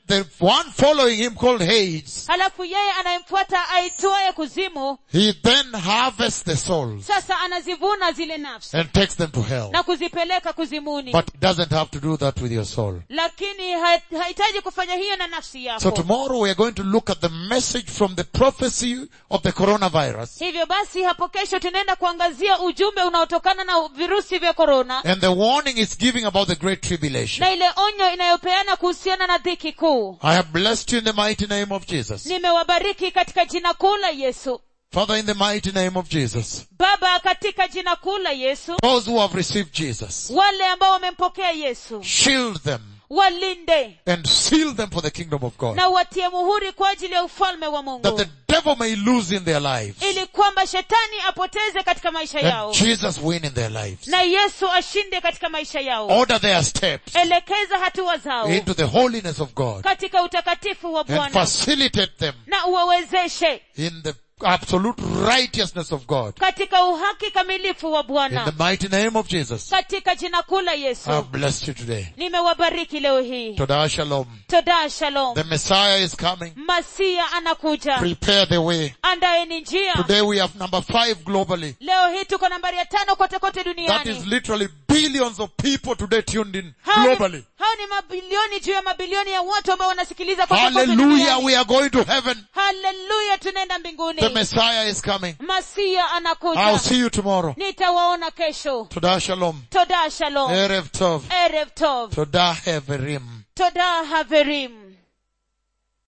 S1: the one following him called Hades,
S2: halafu yeye anayemfuata aitwaye kuzimu
S1: he then harvests the souls
S2: sasa anazivuna zile nafsi
S1: and takes them to hell.
S2: na kuzipeleka kuzimuni
S1: But he doesn't have to do that with your soul.
S2: lakini ha- hahitaji kufanya hiyo na nafsi
S1: So
S2: yako
S1: tomorrow we are going to look at the message from the prophecy of the coronavirus
S2: hivyo basi hapo kesho tunaenda kuangazia ujumbe unaotokana na virusi vya korona
S1: and the warning it's giving about the great tribulation.
S2: na ile onyo inayopeana kuhusiana na dhiki kuu
S1: I have blessed you in the mighty name of Jesus.
S2: nimewabariki katika jina kuu la yesu
S1: Father, in the mighty name of Jesus.
S2: baba katika jina kuu la yesu
S1: Those who have received Jesus,
S2: wale ambao wamempokea yesu
S1: shield them
S2: walinde
S1: and seal them for the kingdom of God.
S2: na watie muhuri kwa ajili ya ufalme wa
S1: That
S2: mungu
S1: the devil may lose in their lives
S2: ili kwamba shetani apoteze katika maisha yao
S1: and Jesus win in their lives.
S2: na yesu ashinde katika maisha yao
S1: Order their steps
S2: elekeza hatua zao
S1: into the holiness of God
S2: katika utakatifu wa
S1: and
S2: bwana
S1: facilitate them
S2: na uwawezeshe
S1: in the absolute righteousness of God.
S2: katika uhaki kamilifu wa
S1: In
S2: bwana
S1: the mighty name of Jesus,
S2: katika jina kuu la
S1: I
S2: yesu
S1: have blessed you today.
S2: nimewabariki leo hii
S1: Toda shalom.
S2: toda shalom
S1: The Messiah is coming.
S2: masia anakuja
S1: Prepare the way.
S2: andaeni njia
S1: Today we have number five globally.
S2: leo hii tuko nambari ya tano kote kote
S1: That is
S2: duniani
S1: literally billions of people today tuned in
S2: hao ni,
S1: globally.
S2: hao ni mabilioni juu ya mabilioni ya watu ambao wanasikiliza kote kote
S1: Hallelujah,
S2: duniani.
S1: we are going to heaven.
S2: haleluya tunaenda mbinguni
S1: The Messiah is coming.
S2: masia
S1: I'll
S2: anakuja
S1: see you tomorrow.
S2: nitawaona kesho
S1: Toda shalom.
S2: toda shalom
S1: Erev tov.
S2: erev tov
S1: Toda heverim.
S2: toda haverim